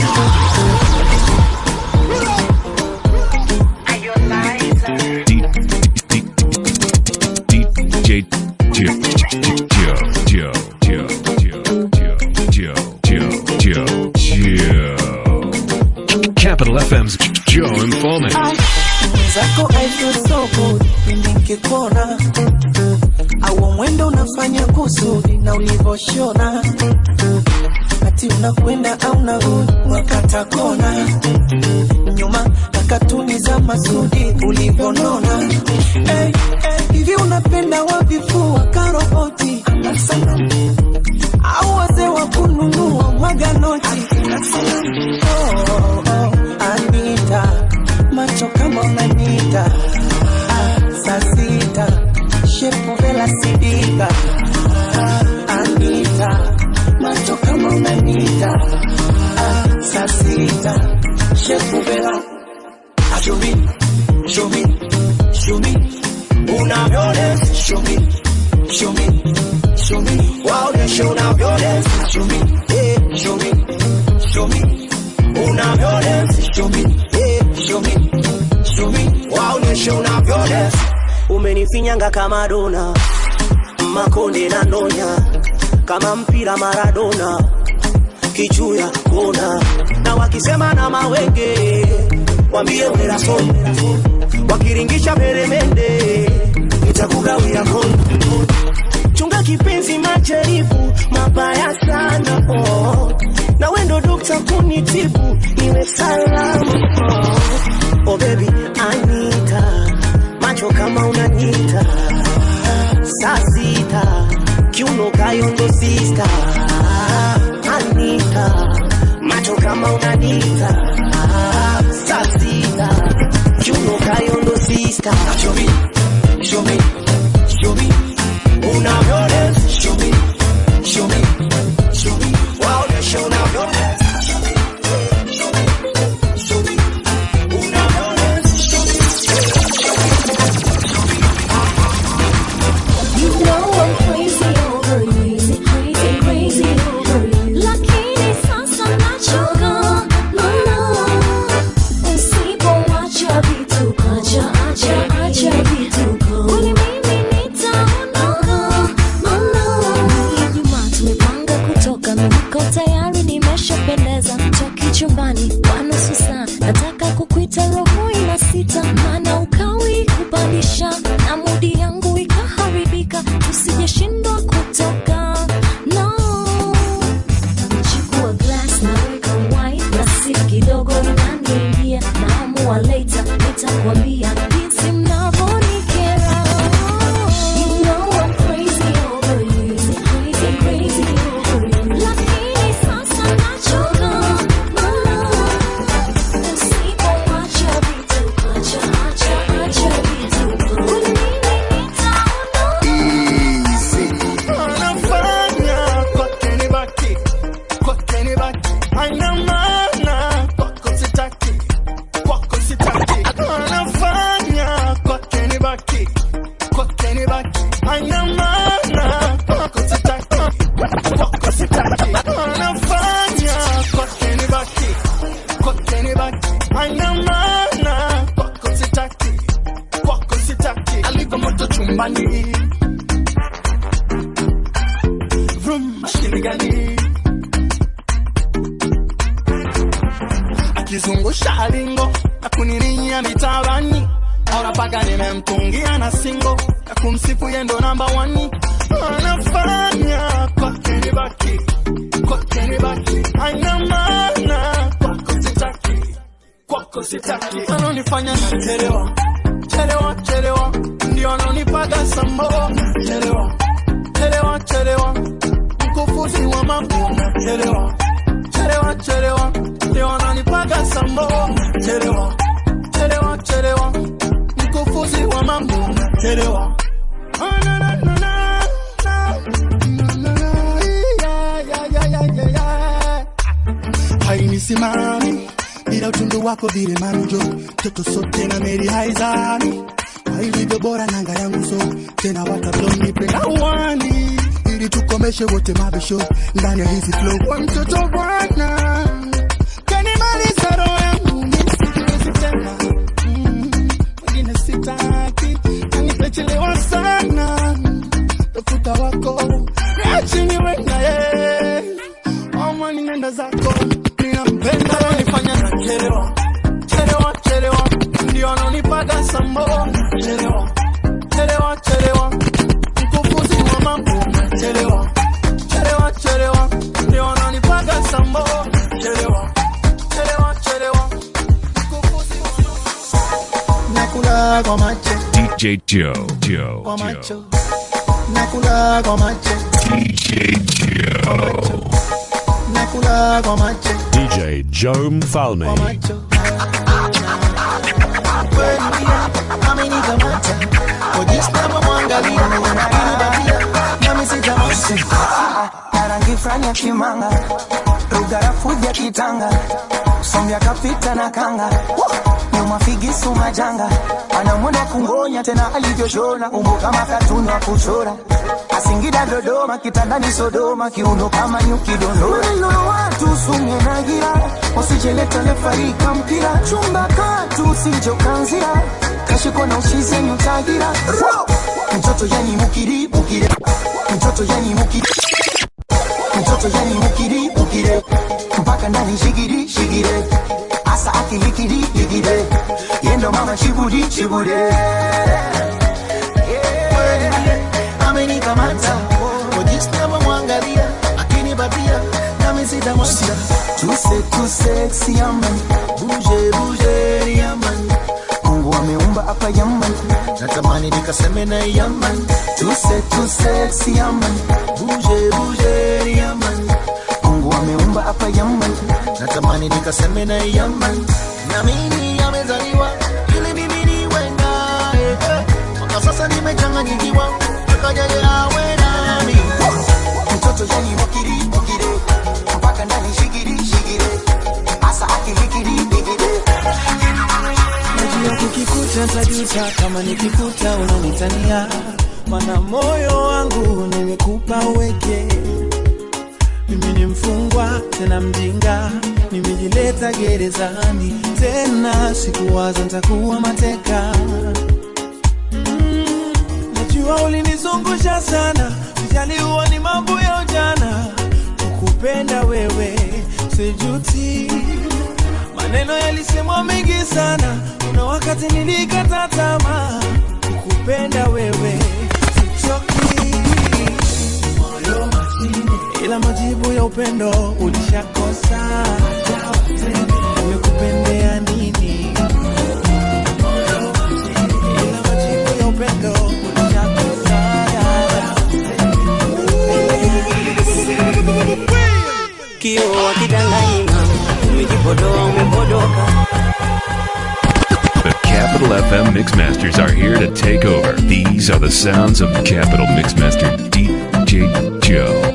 DJ Joe, Joe, Joe, Joe, Joe, Joe, Joe, Joe, Joe. Capital FM's Joe Informant. mwenzako I feel so good pindi nkikuona au mwendo unafanya kusudi na ulivyoshona ati unakwenda au narudi wakata kona nyuma na katuni za masudi ulivyonona hey, hey, hivi unapenda wavifua karoboti ama sana au wazee wa kununua mwaganoti oh, oh, Anita macho kama unanita ah, saa sita shepu vela sidika ah, Anita macho kama unanita ah, saa sita shepu vela Show me, show me, show me. Unavyones, show me, show me, show me. Waoneshe unavyones, show me, eh, show me, show me. Unavyones, show me, eh, show me, show me. Waoneshe unavyones. umenifinyanga kama dona makonde na ndonya kama mpira maradona kichuya kona na wakisema na mawenge wambie uneraso wakiringisha peremende itakugawia kono chunga kipenzi majaribu mabaya sana oh. na wendo dokta kunitibu iwe salama oh. oh baby anita macho kama unanyita saa sita kiuno kayondo sista anita macho kama unanita saa sita kiuno kayondo sista Show me, show me, show me. Unavyones, show me, show me, show me. Waoneshe unavyones. Show me, show me, show me. Unavyones. kunipandisha na mudi yangu ikaharibika usijeshindwa kutoka no chukua glass naweka wine na si kidogo inaniingia naamua later nitakwambia jinsi mnavyonikera You know I'm crazy over you. Crazy, crazy over you. Lakini sasa nachoka. Usipoacha vitu, acha, acha, acha vitu. Kuna nini Anafanya kwake ni baki, kwake ni baki. Haina maana kwako sitaki, kwako sitaki. Anafanya kwake ni baki, kwake ni baki. Haina maana kwako sitaki, kwako sitaki. Anafanya kwake ni baki, kwake ni baki. Haina maana kwako sitaki, kwako sitaki. Alivyo moto chumbani vroom, mashine gani akizungusha lingo na kunirinyia mitabani ona paka nimemtungia na singo ya kumsifu yendo namba wani anafanya kwake ni baki kwake ni baki haina maana kwako sitaki kwako sitaki anonifanya nachelewa chelewa chelewa ndio anonipaga sambo chelewa chelewa chelewa mkufuzi wa mambo chelewa chelewa chelewa ndio ananipaga sambo chelewa chelewa chelewa mkufuzi wa mambo chelewa Ah, na, na, na, na, na. Na, na, na, yeah, yeah, yeah, yeah, yeah, yeah. hainisimami bila utundu wako vile manjo toto sote na meri haizami kwa ilivyo bora nanga yangu so tena watavyonipenda wani ili tukomeshe wote mabisho ndani ya hizi flow kwa mtoto bwana kanimaliza roho yangu misikiwezi tena Mm, wengine sitaki nanipechelewa sana tafuta wako niachini wenaye amani nenda zako ninampenda nifanya na chelewa chelewa chelewa ndio anonipaga sambo chelewa chelewa chelewa mkufuzi wa mambo chelewa chelewa chelewa ndio anonipaga sambo chelewa chelewa chelewa nakula kwa macho DJ Joe. Joe. kwa Joe. macho nakula kwa macho DJ Joe. nakula kwa macho DJ Joe Mfalme. amenikamata ojisnama mwangalia ilibatia nami sitamasa na rangi fulani ya kimanga rugarafuja kitanga sombya kapita na kanga nyuma figisu majanga anamwona kungonya tena alivyoshona umbo kama katuni wa kuchora asingida dodoma kitandani sodoma kiuno kama nyuki dondora Maneno watu sumye na gira usijeleta lefarika mpira chumba katu usijokanzira kashiko na ushize nyutagira mtoto yani mukiri mukire mtoto yani mukiri mtoto yani mukiri mukire mpaka ndani shigiri shigire asa akilikiri ligire yendo mama shiburi shibure amenikamata ojisnama mwangalia akinibatia nami sitamasa tuse tuse siaman buje buje yaman mungu ameumba hapa yaman natamani nikaseme na yaman tuse tuse siaman buje buje yaman mungu ameumba hapa yaman natamani nikaseme na yaman na mimi amezaliwa ili mimi niwe naye eh. mpaka sasa nimechanganyikiwa akajaje awe nami mtoto yani mukiri mukire mpaka ndani shigiri shigire asa akilikiri ligire najua kukikuta tajuta kama nikikuta unanitania mana moyo wangu nimekupa uweke mimi ni mfungwa tena mjinga nimejileta gerezani tena sikuwaza ntakuwa mateka Mm, najua ulinizungusha sana sijali huwa ni mambo ya ujana kukupenda wewe sijuti maneno yalisemwa mengi sana kuna wakati nilikata tamaa kukupenda wewe sichoki moyo mashine ila majibu ya upendo ulishakosa nimekupendea nini ila majibu ya upendo ulishakosa kio akidanganyi mama umejipodoa umepodoka The Capital FM Mixmasters are here to take over. These are the sounds of Capital Mixmaster DJ Joe.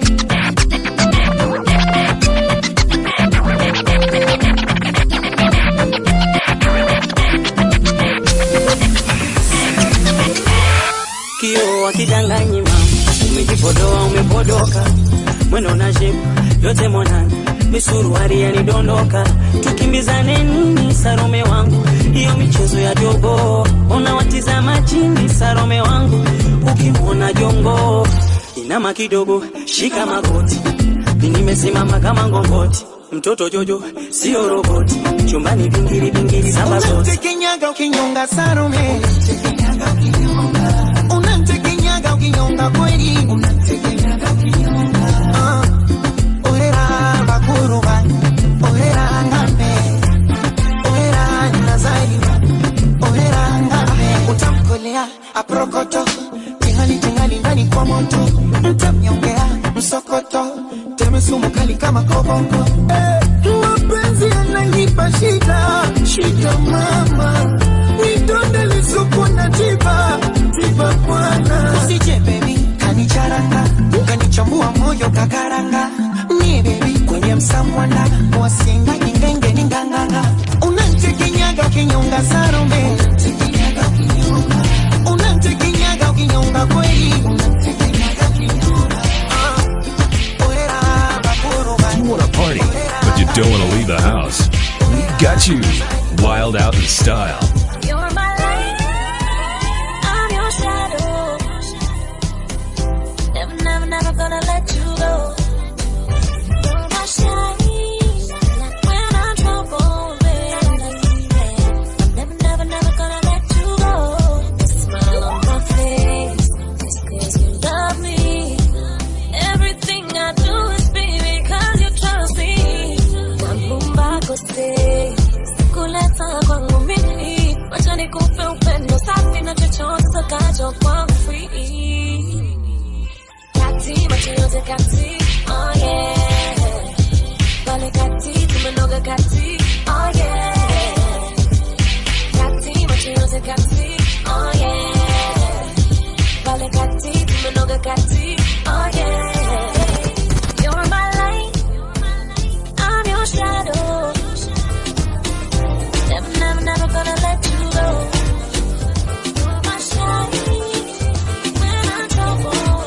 kio akidanganyi mama umejipodoa umepodoka mwendo na shepu yote monana misuruari yanidondoka tukimbizane nini sarome wangu hiyo michezo ya jogo unawatizama chini sarome wangu ukimwona jongo inama kidogo shika magoti mi nimesimama kama ngongoti mtoto jojo sio roboti chumbani vingiri vingiri samba zote Unamtekenyaga ukinyonga Salome, unamtekenyaga ukinyonga kweli, Ah, orera bakuruba, orera ngame, orera nazaliwa, orera ngame, utamkolea aprokoto, tingali tingali ndani kwa moto, mtamnyongea msokoto, teme sumu kali kama koboko, eh, mapenzi yananipa shida, shida mama, nidonde lisuku na tiba, tiba bwana, usije baby, kanicharanga, kanichambua moyo kakaranga, ni baby kwenye msamwanda, wasinga ingenge ninganganga, unantekenyaga ukinyonga Salome, unantekenyaga ukinyonga kweli, You want to party, but you don't want to leave the house. We got you. Wild out in style. You're my light, I'm your shadow. Never, never, never gonna let you go. You're my shine, like when I'm troubled, baby. I'm never, never, never gonna let you go. Smile on my face, it's 'cause you love me. Everything I do is be because you trust me. Mambumba kote, kuleta kwangu mimi. Wacha nikupe upendo safi na chochote utakacho kwangu free. Kati, macho yote kati, oh yeah. Pale kati, tumenoga kati, oh yeah. Kati, macho yote kati, oh yeah. Pale kati, tumenoga kati, oh yeah. You're my light, I'm your shadow. Never, never, never gonna let you go. You're my shine when I'm troubled.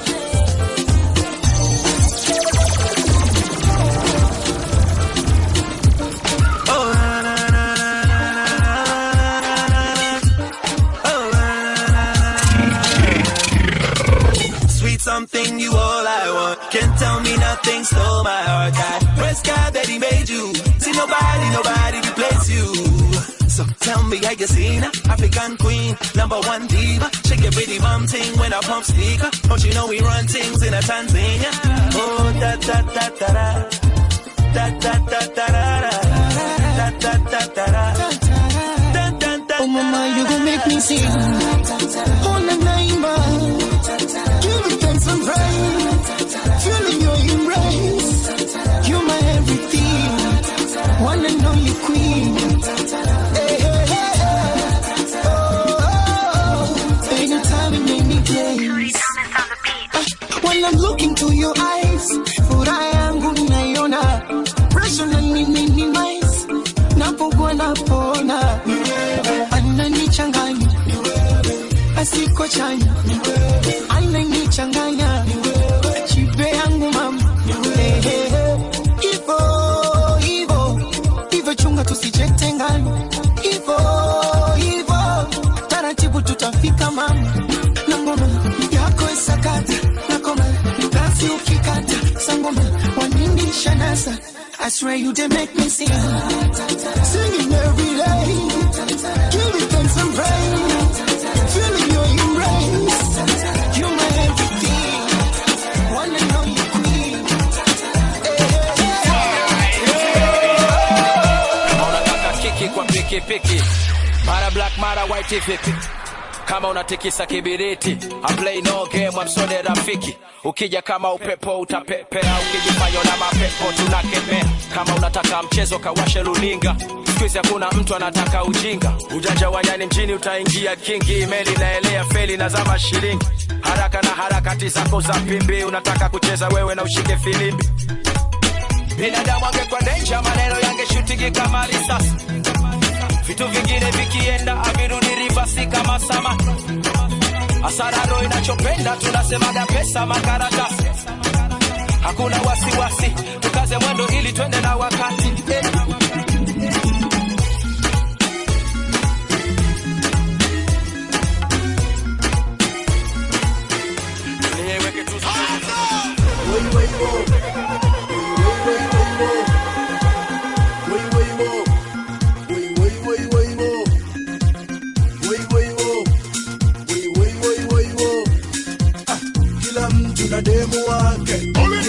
Oh, na, na, na, na, na, na, na, na, na, na. Oh, na, na, na, na, na. Sweet something, you all I want. Can't tell me nothing, stole my heart. That first guy that he made you. See nobody, nobody replace you. So tell me, how you seen her? African queen, number one diva. Shake your pretty bum ting when I pump speaker. Don't you know we run things in a Tanzania? Oh, da da da da da. Da da da da da da. Da da da da da. Oh mama, you gon' make me sing. Oh na naimba, give it thanks and praise. Feeling your embrace, you're my everything. One and only queen. Hey, hey, hey, hey. Oh, oh, oh. Anytime and any place. When I'm looking to your eyes, furaha yangu naiona, pressure na minimize, napokuwa napona, ananichanganya, asiko chanya, ananichanganya, chipe yangu mama, Eh, eh, eh. Ivo, ivo, ivo chunga tusichetengana, ivo, ivo, taratibu tutafika mama, na ngoma yako isakata, na koma basi ukikata sangoma wanindi shanasa I swear you did make me sing. Singing every day. Giving thanks and praise. Feeling your embrace. You're my everything. One and only queen. kama unataka kiki kwa pikipiki mara black mara white vipi kama unatikisa kibiriti I play no game amsode rafiki ukija kama upepo utapepea ukijifanya na mapepo tunakemea kama unataka mchezo kawashe luninga skuizi hakuna mtu anataka ujinga ujanja wa nyani mjini utaingia kingi meli naelea feli na zama shilingi haraka na harakati zako za pimbi unataka kucheza wewe na ushike filimbi binadamu angekuwa denja maneno yangeshutiki kama risasi vitu vingine vikienda avirudi rivasi kama samaki asararo inachopenda tunasemaga pesa makaratasi hakuna wasiwasi tukaze mwendo ili twende na wakati eh. Niweke tu kila mtu na demu wake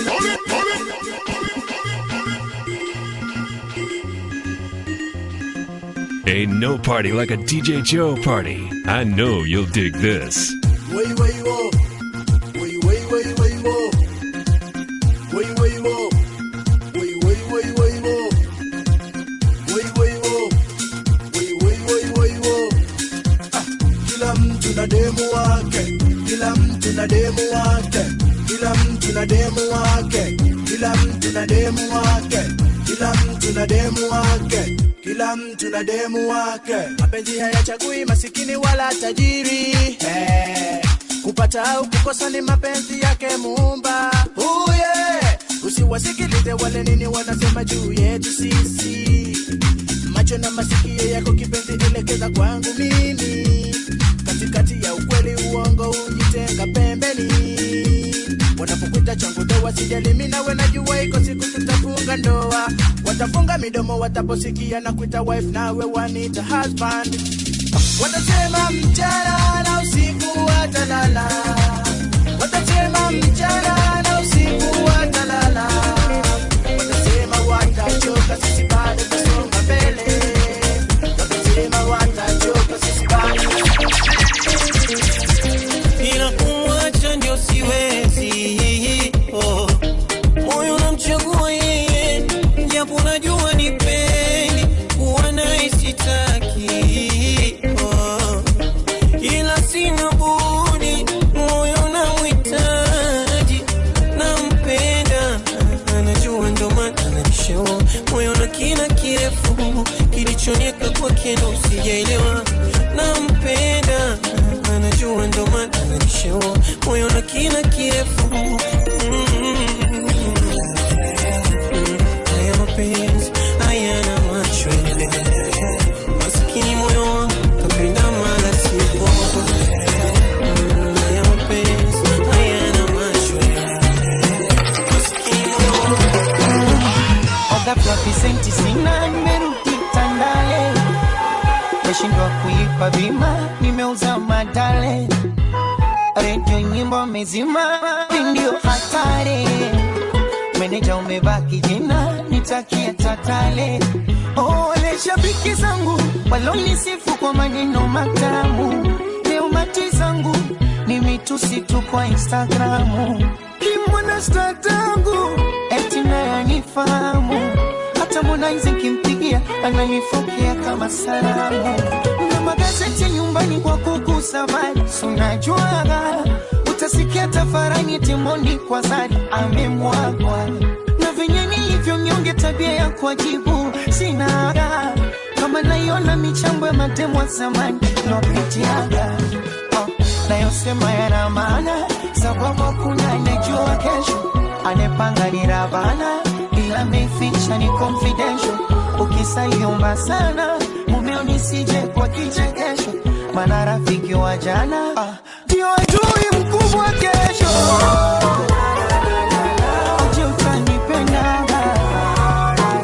Ain't no party like a DJ Joe party. I know you'll dig this. Way, way, wo. Way, way, way, way, wo. Way, way, wo. Way, way, way, way, wo. Way, way, wo. Way, way, way, way, wo. Ah, Kila mtu na demu wake, kila mtu na demu wake, kila mtu na demu wake, kila mtu na demu wake, kila mtu na demu wake, kila mtu na demu wake. Mapenzi hayachagui masikini wala tajiri eh. Kupata au kukosa ni mapenzi yake Muumba. Oh yeah. Usiwasikilize wale nini wanasema juu yetu sisi. Macho na masikio yako kipenzi, elekeza kwangu mimi. Katikati ya ukweli uongo, ujitenga pembeni. Wanapokuita changu doa, sijali mimi nawe, najua iko siku tutafunga ndoa. Watafunga midomo wataposikia na kuita wife, nawe wanita husband. Watasema mchana na usiku watalala, watasema mchana na usiku watalala, watasema watachoka, sisi bado tusonga mbele, watasema watachoka, sisi bado ila kumwacha ndio siwezi. Oh, moyo unamchagua yeye, japo najua nipendi kuwa naye sitaki. Oh, ila sina budi, moyo unamhitaji, nampenda, anajua ndo maana ananishauri moyo na kina kirefu kilichonieka kwake ndo sijaelewa, nampenda anajua ndo maana ananishauri moyo na kina kirefu Mm. haya mapenzi hayana macho maskini moyo wangu kapenda mala sivo Mm, haya mapenzi hayana macho maskini moyo wangu Oga Proficenti sina, nimerudi Tandale, meshindwa kuipa bima, nimeuza madale, redio nyimbo mezima, ndio hatari, meneja umebaki jina, nitakia tatale. Ole shabiki zangu walonisifu kwa maneno matamu, leo mati zangu ni mitusi tu kwa Instagramu, kimwana statangu eti naye anifahamu hata Harmonize nkimpigia ananifokea kama salamu na magazeti nyumbani kwa kuku safari sunajuaga utasikia tafarani timoni kwa zari amemwagwa na venye nilivyo nyonge tabia ya kuajibu sinaga kama naiona michambo ya matemo ya zamani lopitiaga oh, nayosema yana maana sababu hakuna anejua kesho anepanga ni Ravana ila meficha ni confidential. Ukisaliomba sana mumeo nisije kwa kichekesho, maana rafiki wa jana ah, ndio adui mkubwa kesho. Je, utanipendaga?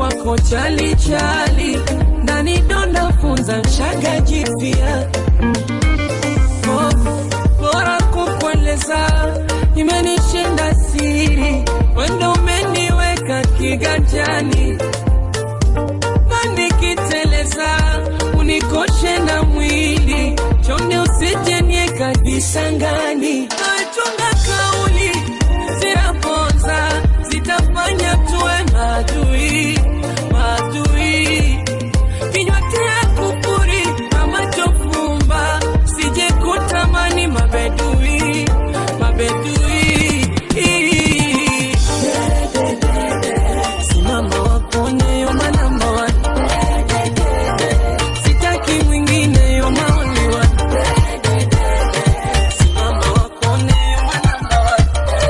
kwako chali chali ndani donda funza shaga jipya Oh, bora kukueleza imenishinda siri wendo umeniweka kiganjani na nikiteleza unikoshe na mwili chonde usijenieka visangani nachunga kauli zinaponza zitafanya tuwe madui madui kinywa tia kufuri na macho fumba sije kutamani mabedui mabedui simama wakone yoma namba one sitaki mwingine yoma only one simama wakone yoma namba one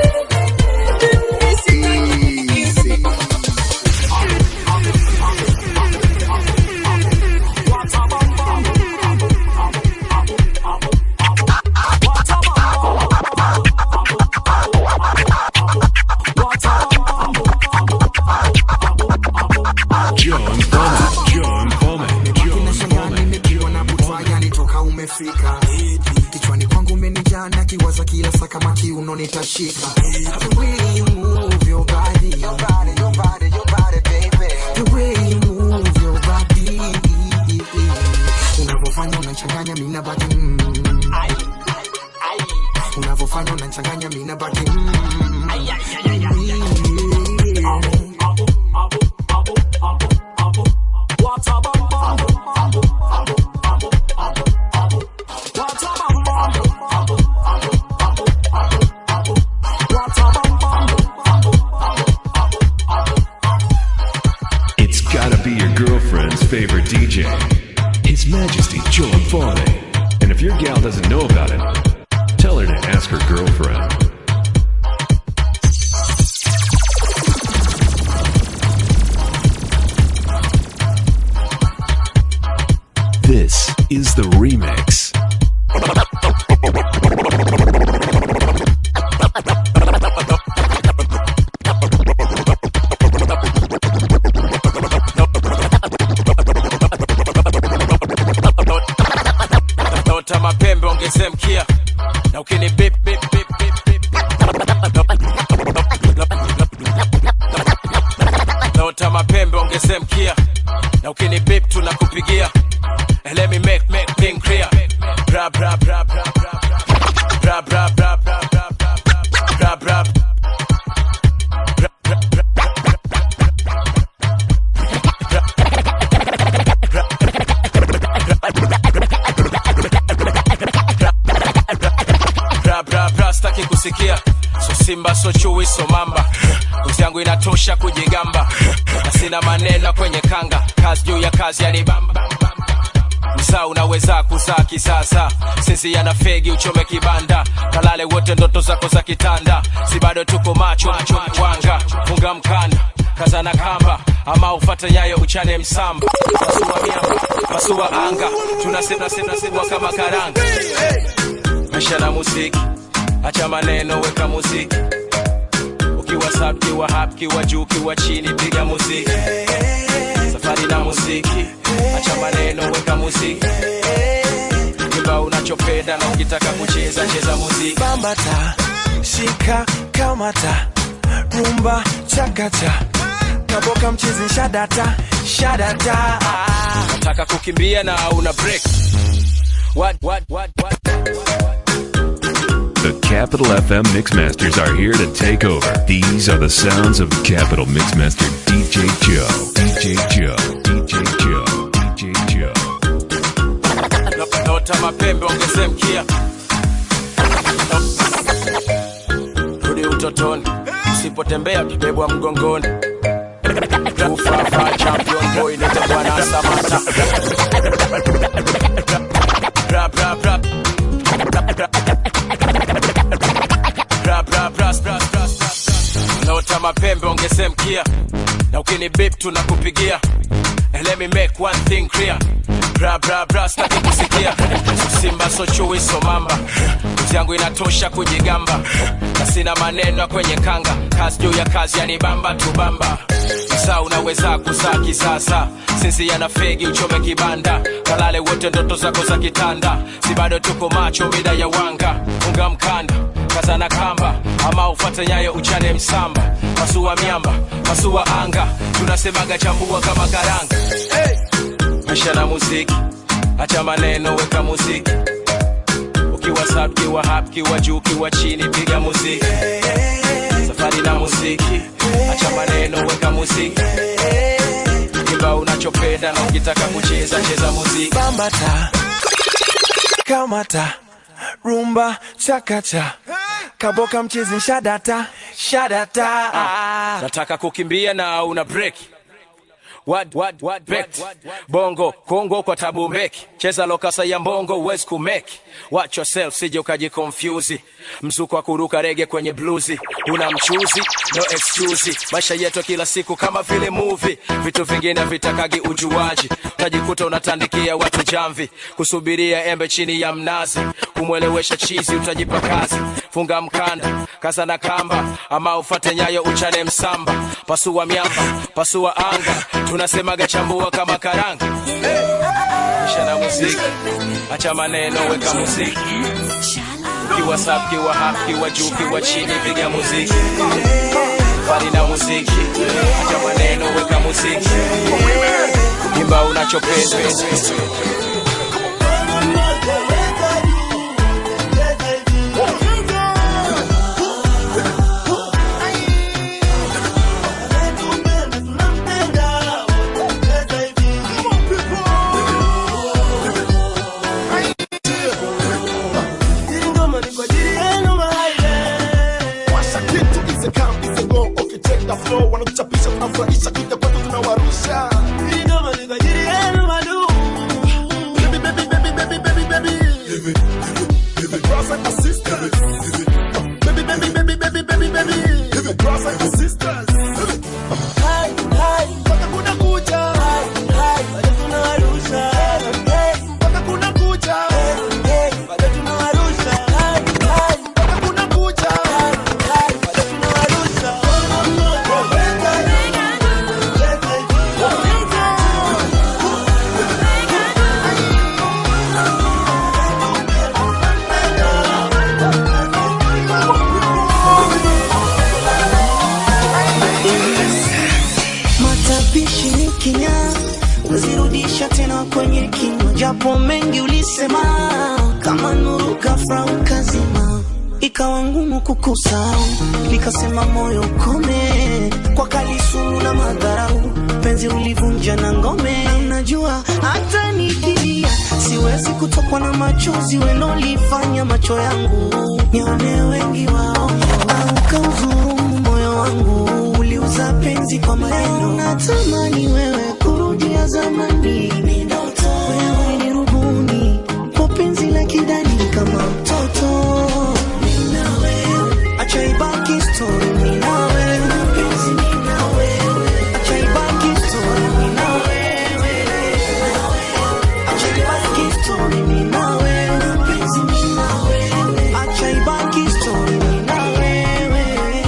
John Fome, John Fome, John Fome. nimepigwa na butwa yani toka umefika kichwani kwangu umenijaa na kiwaza kila saa kama kiuno nitashika The way you move your body, your body, your body, your body, baby. The way you move your body. Unavyofanya unachanganya mimi nabaki mm. Unavyofanya unachanganya mimi nabaki mm. It's gotta be your girlfriend's favorite DJ, His Majesty John Fome. And if your gal doesn't know about it, tell her to ask her girlfriend. This is the remix. Tota mapembe ongeze mkia na ukini bip bip bip bip bip Tota mapembe ongeze mkia na ukini bip tunakupigia And let me make make thing clear bra bra bra bra bra bra bra bra bra bra bra bra bra bra bra bra staki kusikia so simba so chui so mamba ngozi yangu inatosha kujigamba na sina maneno kwenye kanga kazi juu ya kazi yanibamba msaa unaweza kuzaa kisasa sisi yana fegi uchome kibanda kalale wote ndoto zako za kitanda si bado tuko macho macho wanga funga mkanda kazana kamba ama ufate nyayo uchane msamba pasua miamba pasua anga tunasema sema sema kama karanga maisha na muziki acha maneno weka muziki ukiwa sub kiwa hap kiwa juu kiwa chini piga muziki safari na muziki acha maneno weka muziki imba unachopenda na ukitaka kucheza cheza muziki bambata shika kamata rumba chakata kaboka mchizi shadata shadata nataka kukimbia na una break what, what, what, what? The Capital FM Mixmasters are here to take over. These are the sounds of Capital Mixmaster DJ Joe. DJ Joe. DJ Joe. DJ Joe. Nota mapembe ongeze mkia rudi utotoni usipotembea bebwa mgongoni ufafa champion boy nite bwana samata Bra, bra, bra. Bra, bra, bra, bra, bra, bra. Nota mapembe ongeze mkia na ukini bip tunakupigia And let me make one thing clear bra bra bra staki kusikia so simba so chui so mamba nguzi yangu inatosha kujigamba na sina maneno kwenye kanga kazi juu ya kazi yanibamba tubamba sasa unaweza kuzaa kisasa sisi yana fegi uchome kibanda kalale wote ndoto zako za kitanda si bado tuko macho mida ya wanga unga mkanda kazana kamba ama ufate nyayo uchane msamba pasua miamba pasua anga tunasemaga chambua kama karanga hey! maisha na muziki acha maneno weka muziki ukiwa sub kiwa hap kiwa juu kiwa chini piga muziki safari na muziki acha maneno weka muziki imba unachopenda na ukitaka kucheza cheza muziki bambata kamata rumba chakacha kaboka mchezi shadata shadata nataka kukimbia na una break What, what, what, bet. bongo kongo kwa tabu mbeki cheza lokasa ya mbongo uwezi kumeki watch yourself sije ukajikonfyuzi mzuko wa kuruka rege kwenye bluzi una mchuzi no excuse maisha yetu kila siku kama vile movie vitu vingine vitakagi ujuaji utajikuta unatandikia watu jamvi kusubiria embe chini ya mnazi kumwelewesha chizi utajipa kazi funga mkanda kaza na kamba ama ufate nyayo uchane msamba pasua miamba pasua anga tunasemaga chambua kama karanga isha na muziki acha maneno weka muziki kiwa sub kiwa hap kiwa juu kiwa chini piga muziki fari na muziki acha maneno weka muziki imba unachopenda Washa kitu ize kam ize go ukitake the flow wanakuchapisha tunafurahisha kuja kwetu tunawarusha Baby, baby, baby, baby, baby, baby. Brothers and sisters. Baby, baby, baby, baby, baby, baby. Brothers and sisters. Hai, hai, mpaka kuna kucha. Hai, hai, bado tunawarusha. Hey, mpaka kuna kucha. Hey, bado tunawarusha. Hai, hai, mpaka kuna kucha. Hai, hai, bado tunawarusha. matapishi ni kinya wazirudisha tena kwenye kinywa japo mengi ulisema kama nuru kafra ukazima ikawa ngumu kukusahau nikasema moyo ukome kwa kalisumu na madharau penzi ulivunja na ngome na unajua hata nikilia siwezi kutokwa na machozi welolifanya macho yangu nione wengi wao au kauzurumu moyo wangu uliuza penzi kwa maneno natamani wewe kurudia zamani wewe ni rubuni kwa penzi la kidani kama mtoto Mimi na wewe. acha ibaki story mimi na wewe acha ibaki story mimi na wewe acha ibaki story mimi na wewe acha ibaki story mimi na wewe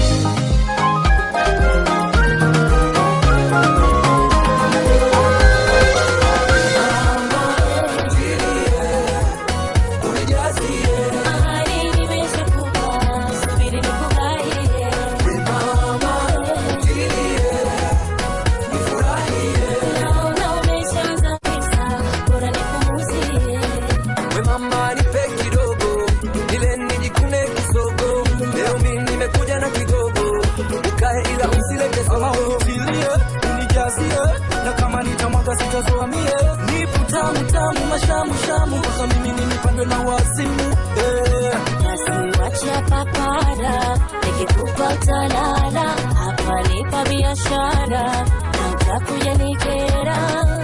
We mama nipe kidogo ile nijikune kisogo leo mimi nimekuja na kigogo ukae ila usilete sogo utilie unijazie na kama nitamwaga sitazoa mie nipo tamu tamu mashamu shamu mpaka mimi nimepandwe na wazimu eh. Wacha papara nikikupa utalala hapa nipa biashara na utakuja nikera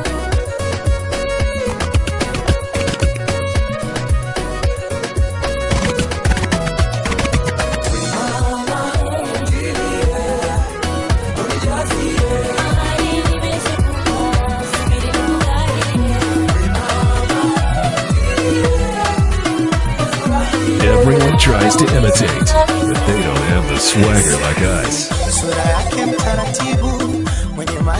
Everyone tries to imitate, but they don't have the swagger like us. sura yake mtaratibu mwenye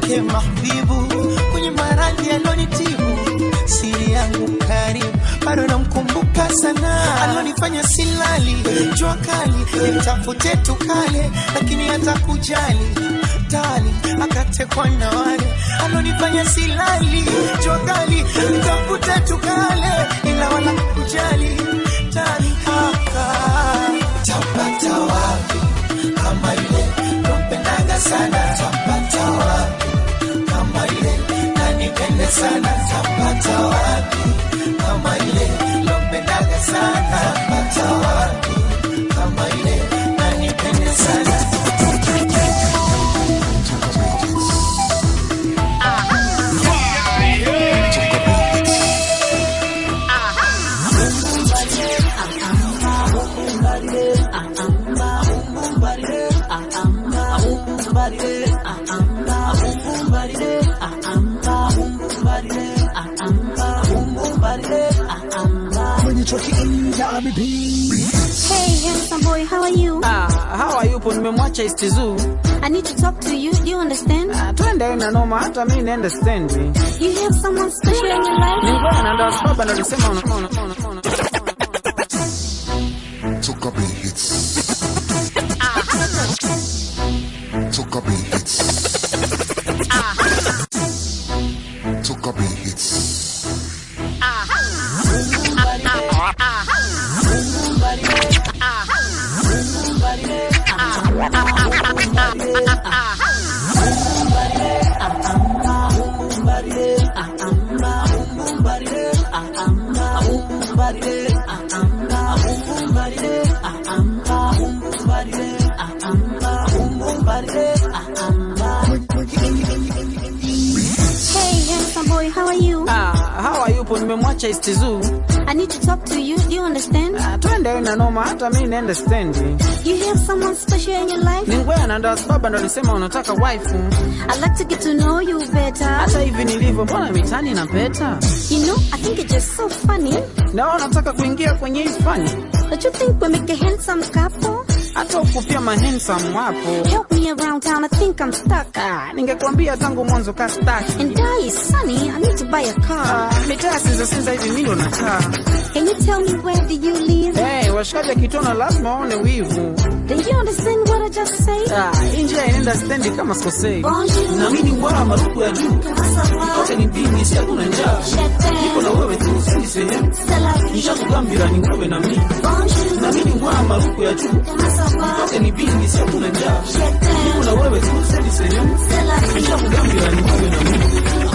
yake mahbibu kwenye maradhi alonitibu siri yangu karibu bado namkumbuka sana alonifanya silali jua kali nitafute tukale lakini hata kujali tali akatekwa na wale alonifanya silali jua kali nitafute tukale ila wala kujali tali haka tapata wapi kama ile nompendaga sana tapata wapi kama ile nanipende sana tapata wapi kama ile nompendaga sana tapata wapi kama ile nanipende sana Hey, handsome boy, how are you? Ah, hawa yupo nimemwacha istizu I need to talk to you. Do you understand? Ah, twende na noma hata mi naenda stendi You have someone special in your life? nilikuwa na ndio sababu nalisema una- una- una- una- Toka Bay Hits. Toka Bay Hits. Toka Bay Hits. Hey, handsome boy, how are you? Ah, hawa yupo nimemwacha istizu I need to talk to you. Do you understand? Ah, twende na noma hata mi naenda stendi You have someone special in your life? ningwea na ndo sababu ndo alisema unataka waifu I'd like to get to know you better. hata hivi nilivyo mbona mitani na peta You know, I think it's just so funny. na unataka kuingia kwenye hii fani Don't you think we make a handsome couple? hata ukupia mahensam wapo Help me around town, I think I'm stuck. Ah, ningekwambia tangu mwanzo kastaki And die is sunny, I need to buy a car. mitaa sinzasinza hivi mi ndo nakaa Can you tell me where do you live? hey, washikaji akitona lazima waone wivu Do you understand what I just said? Ah, hii njia inaenda stendi kama sikosei Bonjour. na mi ni ngwara marufu ya juu kote ni bini si hakuna njaa niko na wewe tu sendi sehemu nishakugambira ni wewe na mi na mi ni ngwara marufu ya juu kote ni bini si hakuna njaa niko na wewe tu sendi sehemu nishakugambira ni wewe na mi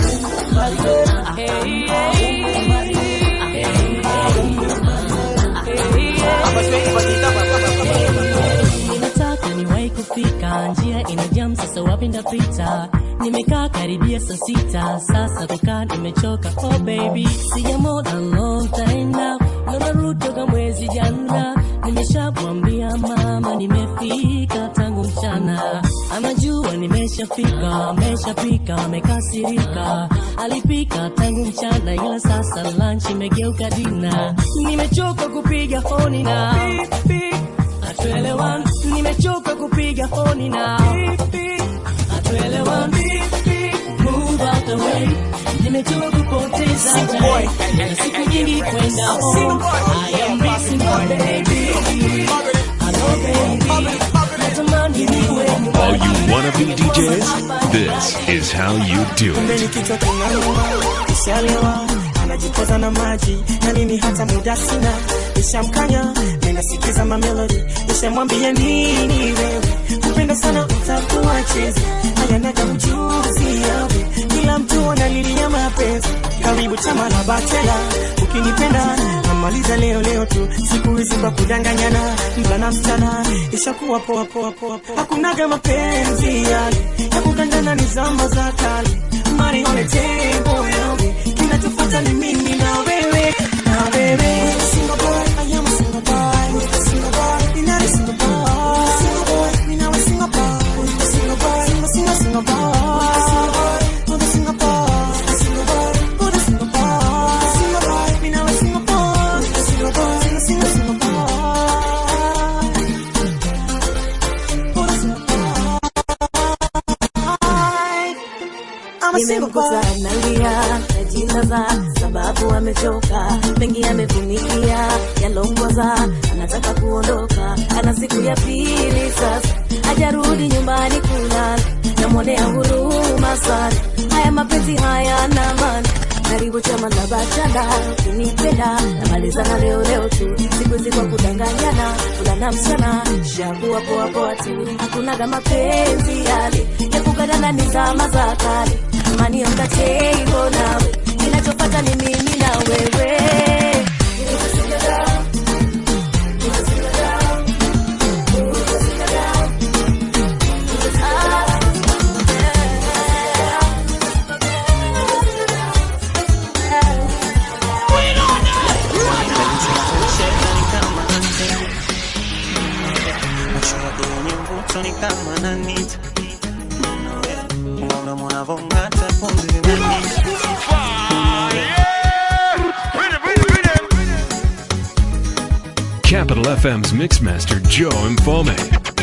Ninataka niwahi kufika, njia ina jam, sasa wapi ndapita? Nimekaa karibia saa sita, sasa kukaa nimechoka. Oh baby, sija more than long time now, naona rudi toka mwezi jana. Nimeshamwambia mama nimefika tangu mchana, anajua nimeshafika, ameshapika, amekasirika. Alipika tangu mchana, ila sasa lunch imegeuka dina. Nimechoka kupiga honi na hatuelewani, nimechoka kupiga honi na hatuelewani. Move out the way, nimechoka kupoteza time na siku nyingi kwenda home. I am missing my baby, hello baby, natamani niwe All you wannabe DJs, this is how you do kumbe it. ni kichwa kinauma, ishalewa anajipoza na maji na mimi hata muda sina, ishamkanya ninasikiza mamelodi, ishamwambia nini wewe kupenda sana utakuwa chezi haya naga ujuzi yawe kila mtu analilia mapenzi karibu chama la batela ukinipenda namaliza leo leo tu siku hizi kwa kudanganyana mvulana msichana ishakuwa poa poa poa poa hakunaga mapenzi yale ya kukandana ni zama za kale mari on the table yawe kinachofuata ni mimi na wewe na wewe single boy I am a single boy single boy you're not a single boy single boy me now a single boy single boy single single single boy single boy oh the single boy single boy oh the single boy single boy me now a single boy single boy single single single boy oh the single boy nimemkuta analia najilaza sababu amechoka mengi amevunikia yalongoza anataka kuondoka ana siku ya pili sasa hajarudi nyumbani kulala namwonea huruma sana haya mapenzi haya na maana karibu chama na bachana ukinipenda namalizana leo leo tu siku hizi kwa kudanganyana kulana mchana shakuwa poa poa tu hakunaga mapenzi yale ya kukadana ni zama za kale amani on the table nawe kinachopata ni mimi na wewe macho yake yenye mvuto ni kama nanita unaona mwanavong'ata pumzi zinanita Capital FM's Mixmaster Joe Mfome.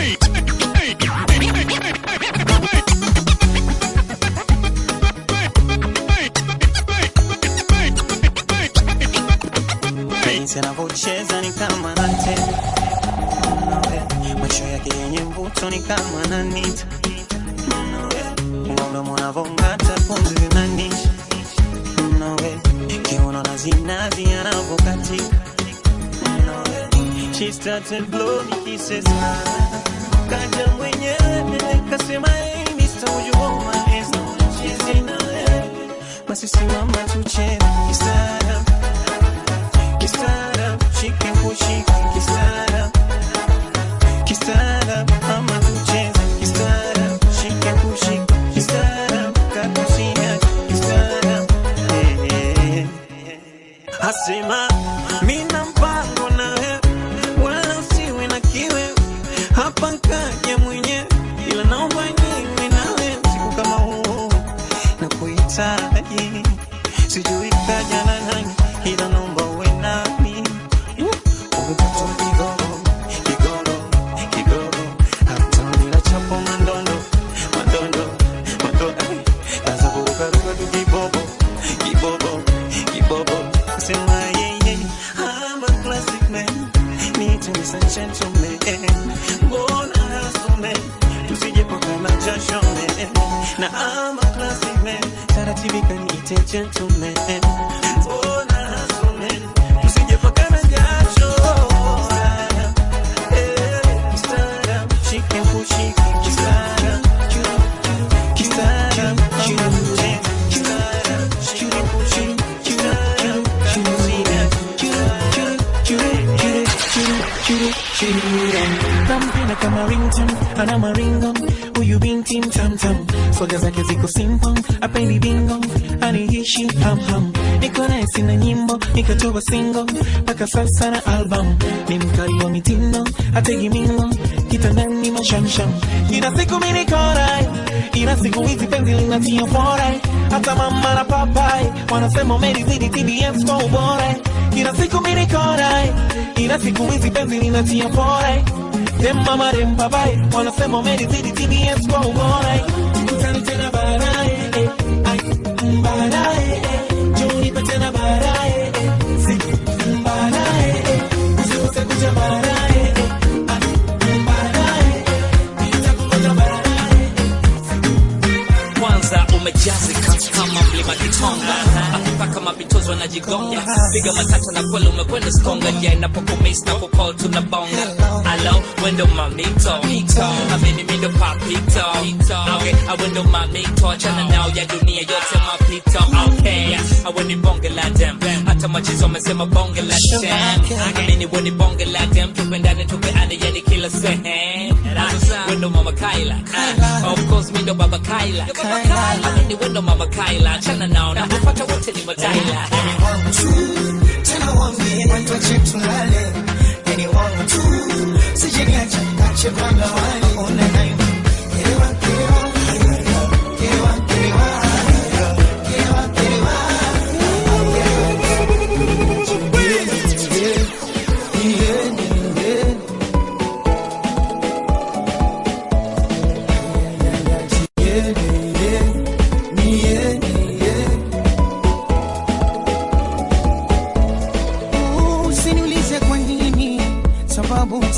jinsi anavyocheza ni kama nante macho yake yenye mvuto ni kama nanita unaona mwanavong'ata pumzi zinanisha nawe kiuno na zinazi anavyokatika She started blowing kisses kaja mwenyewe kasema hey Mr. would you hold my hands she's in a basi simama tucheze kistaarabu kistaarabu shike kushike kistaarabu kistaarabu ama tucheze kistaarabu shike kushike kistaarabu kakusia kistaarabu eh, eh, eh. asema mina mpango na wewe wala usiwe na kiwe hapa nkaja mwenyewe ila naomba niwe nawe siku kama huu na kuhitaji sijui kaja na nani ila naomba uwe nami umepata kigogo kigogo kigogo hata bila chapo mandondo mandondo mandondo kaza kurukaruka tu kibobo kibobo kibobo sema yeye I'm a classic man need to be such gentleman mbona hasume tusije pakana jasho man na I'm a classic man taratibu kaniite gentleman mbona hasume tusije pakana jasho Eh, kistaara, shike kushike kistaara, kistaara, kistaara, kistaara, shike kushike kistaara, kistaara, nampenda kama rington ana maringo huyu binti mtamtam swaga zake ziko simple apendi bingo aniishi hamham niko naye sina nyimbo nikatoa singo mpaka sasa na album ni mkali wa mitindo ategi mingo kitandani mashamsham ina siku minikorai ina siku hizi penzi linatia forai hata mama na papai wanasema umelizidi tbs kwa ubora ina siku minikorai ina siku hizi penzi linatia forai dem mama dem papai wanasema umelizidi tbs kwa ubora kutani tena baadaye eh, ai, baadaye eh, njoo nipe tena baadaye eh, siku baadaye eh, usikose kuja baadaye eh, ai, baadaye eh, nitakungoja baadaye kwanza umejazika kama mlima kitonga akipaka mapitozo na jigonga piga matata na kweli umekwenda skonga ja inapokumis na kukol tunabonga alo wendo mamito amini mindo papito okay awendo mamito achana nao ya dunia yote mapito okay aweni bonge la dem hata machizo amesema bonge la dem amini weni bonge la dem tupendane tupeane yani kila sehemu wendo mama kaila Ah, of course mindo baba kaila amini wendo mama kaila achana nao na kupata wote ni mataila tena wambie watoche tulale yani wangu tu sijeniacha kache kwanga wali ona nayo kerewa kerewa kerewa kerewa kerewa kerewa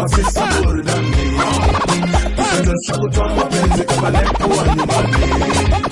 mafisa burudani kitendo cha kutoa mapenzi kama lekuwa nyumbani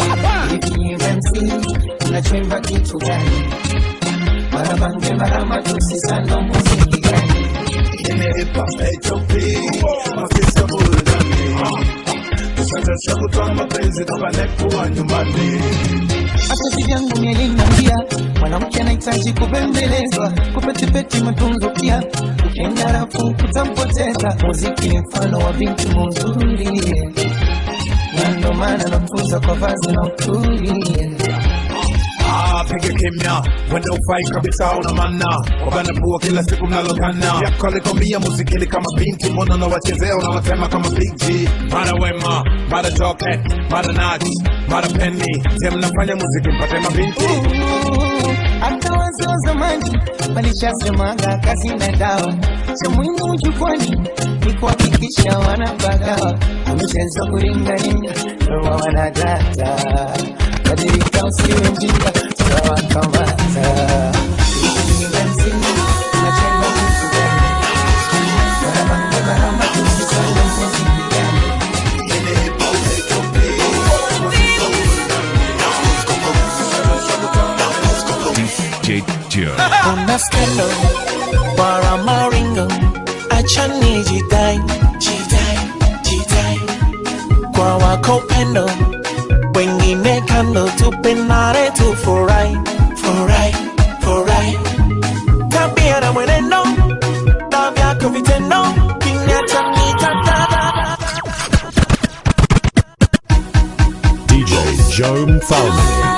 unachemba kitu gani marabange maramatusi sana muziki gani imeipa HOP mafisa burudani kitendo cha kutoa mapenzi kama lekuwa nyumbani hata vyangu mielinambia mwanamke anahitaji kubembelezwa kupetipeti matunzo pia ukienda rafu kutampoteza muziki ni mfano wa binti mzuri na ndo maana nafunza kwa vazi na uturi Ah, piga kimya wenda ufai kabisa una mana wabana pua kila siku mnalokana yako alikwambia muzikini kama binti mbona unawachezea unawatema kama big G mara wema mara toke mara nat mara penny je mnafanya muziki mpate mabinti hata wazee wa zamani walishasemaga kazi na dawa cha muhimu jukwani ni kuhakikisha wanapagawa mchezo kuringaringa roho wanadata badilika usiwe mjinga tutawakamata DJ Joe. Una scandal para maringo achani jidai jidai jidai kwa wako pendo wengine kando tupenare tu furai furai furai tabia na mwenendo na vyako vitendo kinyacha nitadada DJ Joe Mfalme.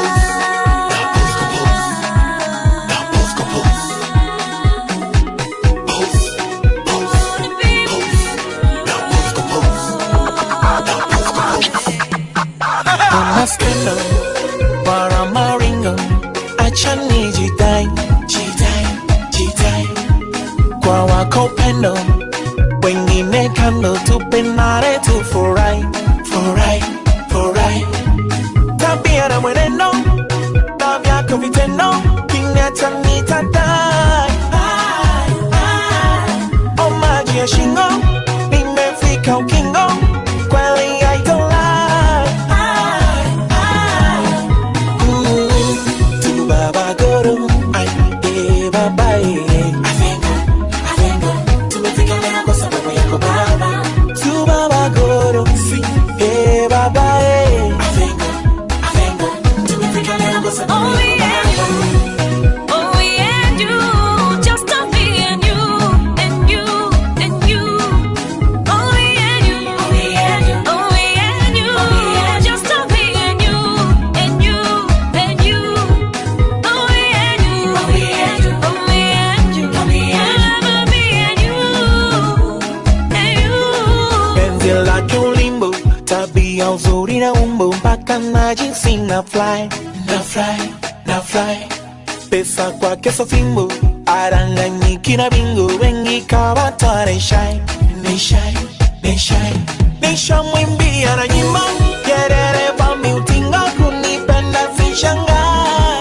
Una scandal para maringo achani jidai jidai jidai kwa wako pendo wengine kando tupenare tu furai furai furai tabia na mwenendo na vyako vitendo kinyacha nitadai Ai, ai. o maji ya shingo nimefika ukingo kweli haitolai Ai, ai. Ooh, tu baba goro ai eh baba eh avengo avengo tumefika leo kwa sababu yako baba tu baba goro si eh baba eh avengo avengo tumefika leo kwa sababu yako baba Oh, yeah, and you, just to be and you, and you, and you. Oh, yeah, and you, oh, yeah, and you, oh, yeah, and you, just to be and you, and you, and you. Oh, yeah, and you, oh, yeah, and you, oh, yeah, and you, oh, yeah, I'll be and you, and you. penzi lake ulimbo tabia uzuri na umbo mpaka na jinsi na fly na fly na fly pesa kwake so fimbo aranganyiki na bingo wengi kawatoa nishai nishai nishai nishamwimbia na nyimbo kerere vami utingo kunipenda sishangai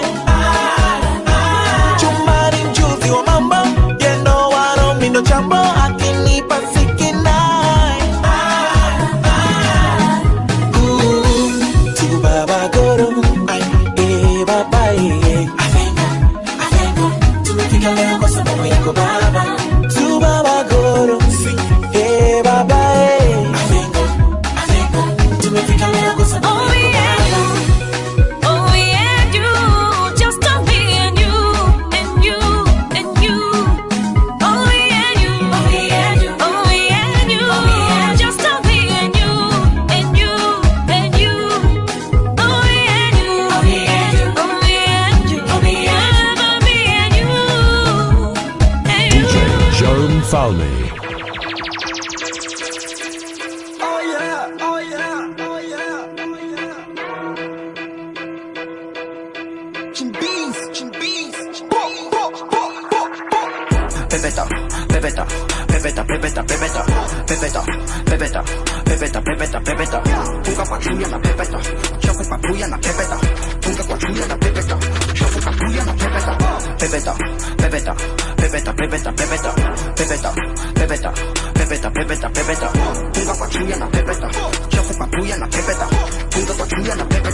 chumari mjuzi wa mambo yendo waro mindo chambo akinipa sikinai Ooh, tu baba goro ai eh baba eh avengo avengo tumefika leo kwa sababu yako baba tu baba goro si eh baba eh avengo avengo tumefika leo kwa sababu Oh, yako yeah, baba oh, yeah, and you, just to be and you, and you, and you. Oh, yeah, and you, oh, yeah, and you, oh, yeah, and you, just to be and you, and you, and you. Oh, yeah, and you, oh, yeah, and you, oh, yeah, and you, oh, yeah, I'll be and you, and you. DJ Joe Mfalme. Oh yeah, oh yeah, oh yeah, oh yeah. Chimbis, chimbis, chimbis. Pepeta, pepeta, pepeta, pepeta, pepeta, pepeta, pepeta, pepeta, pepeta, pepeta. Funga kwa chuya na pepeta, chafu kwa puya na pepeta. Funga kwa chuya na pepeta, chafu kwa puya na pepeta. Pepeta, pepeta, pepeta pepeta pepeta pepeta pepeta pepeta pepeta pepeta punga kwa chuya na pepeta chafu kwa puya na pepeta punga kwa chuya na pepeta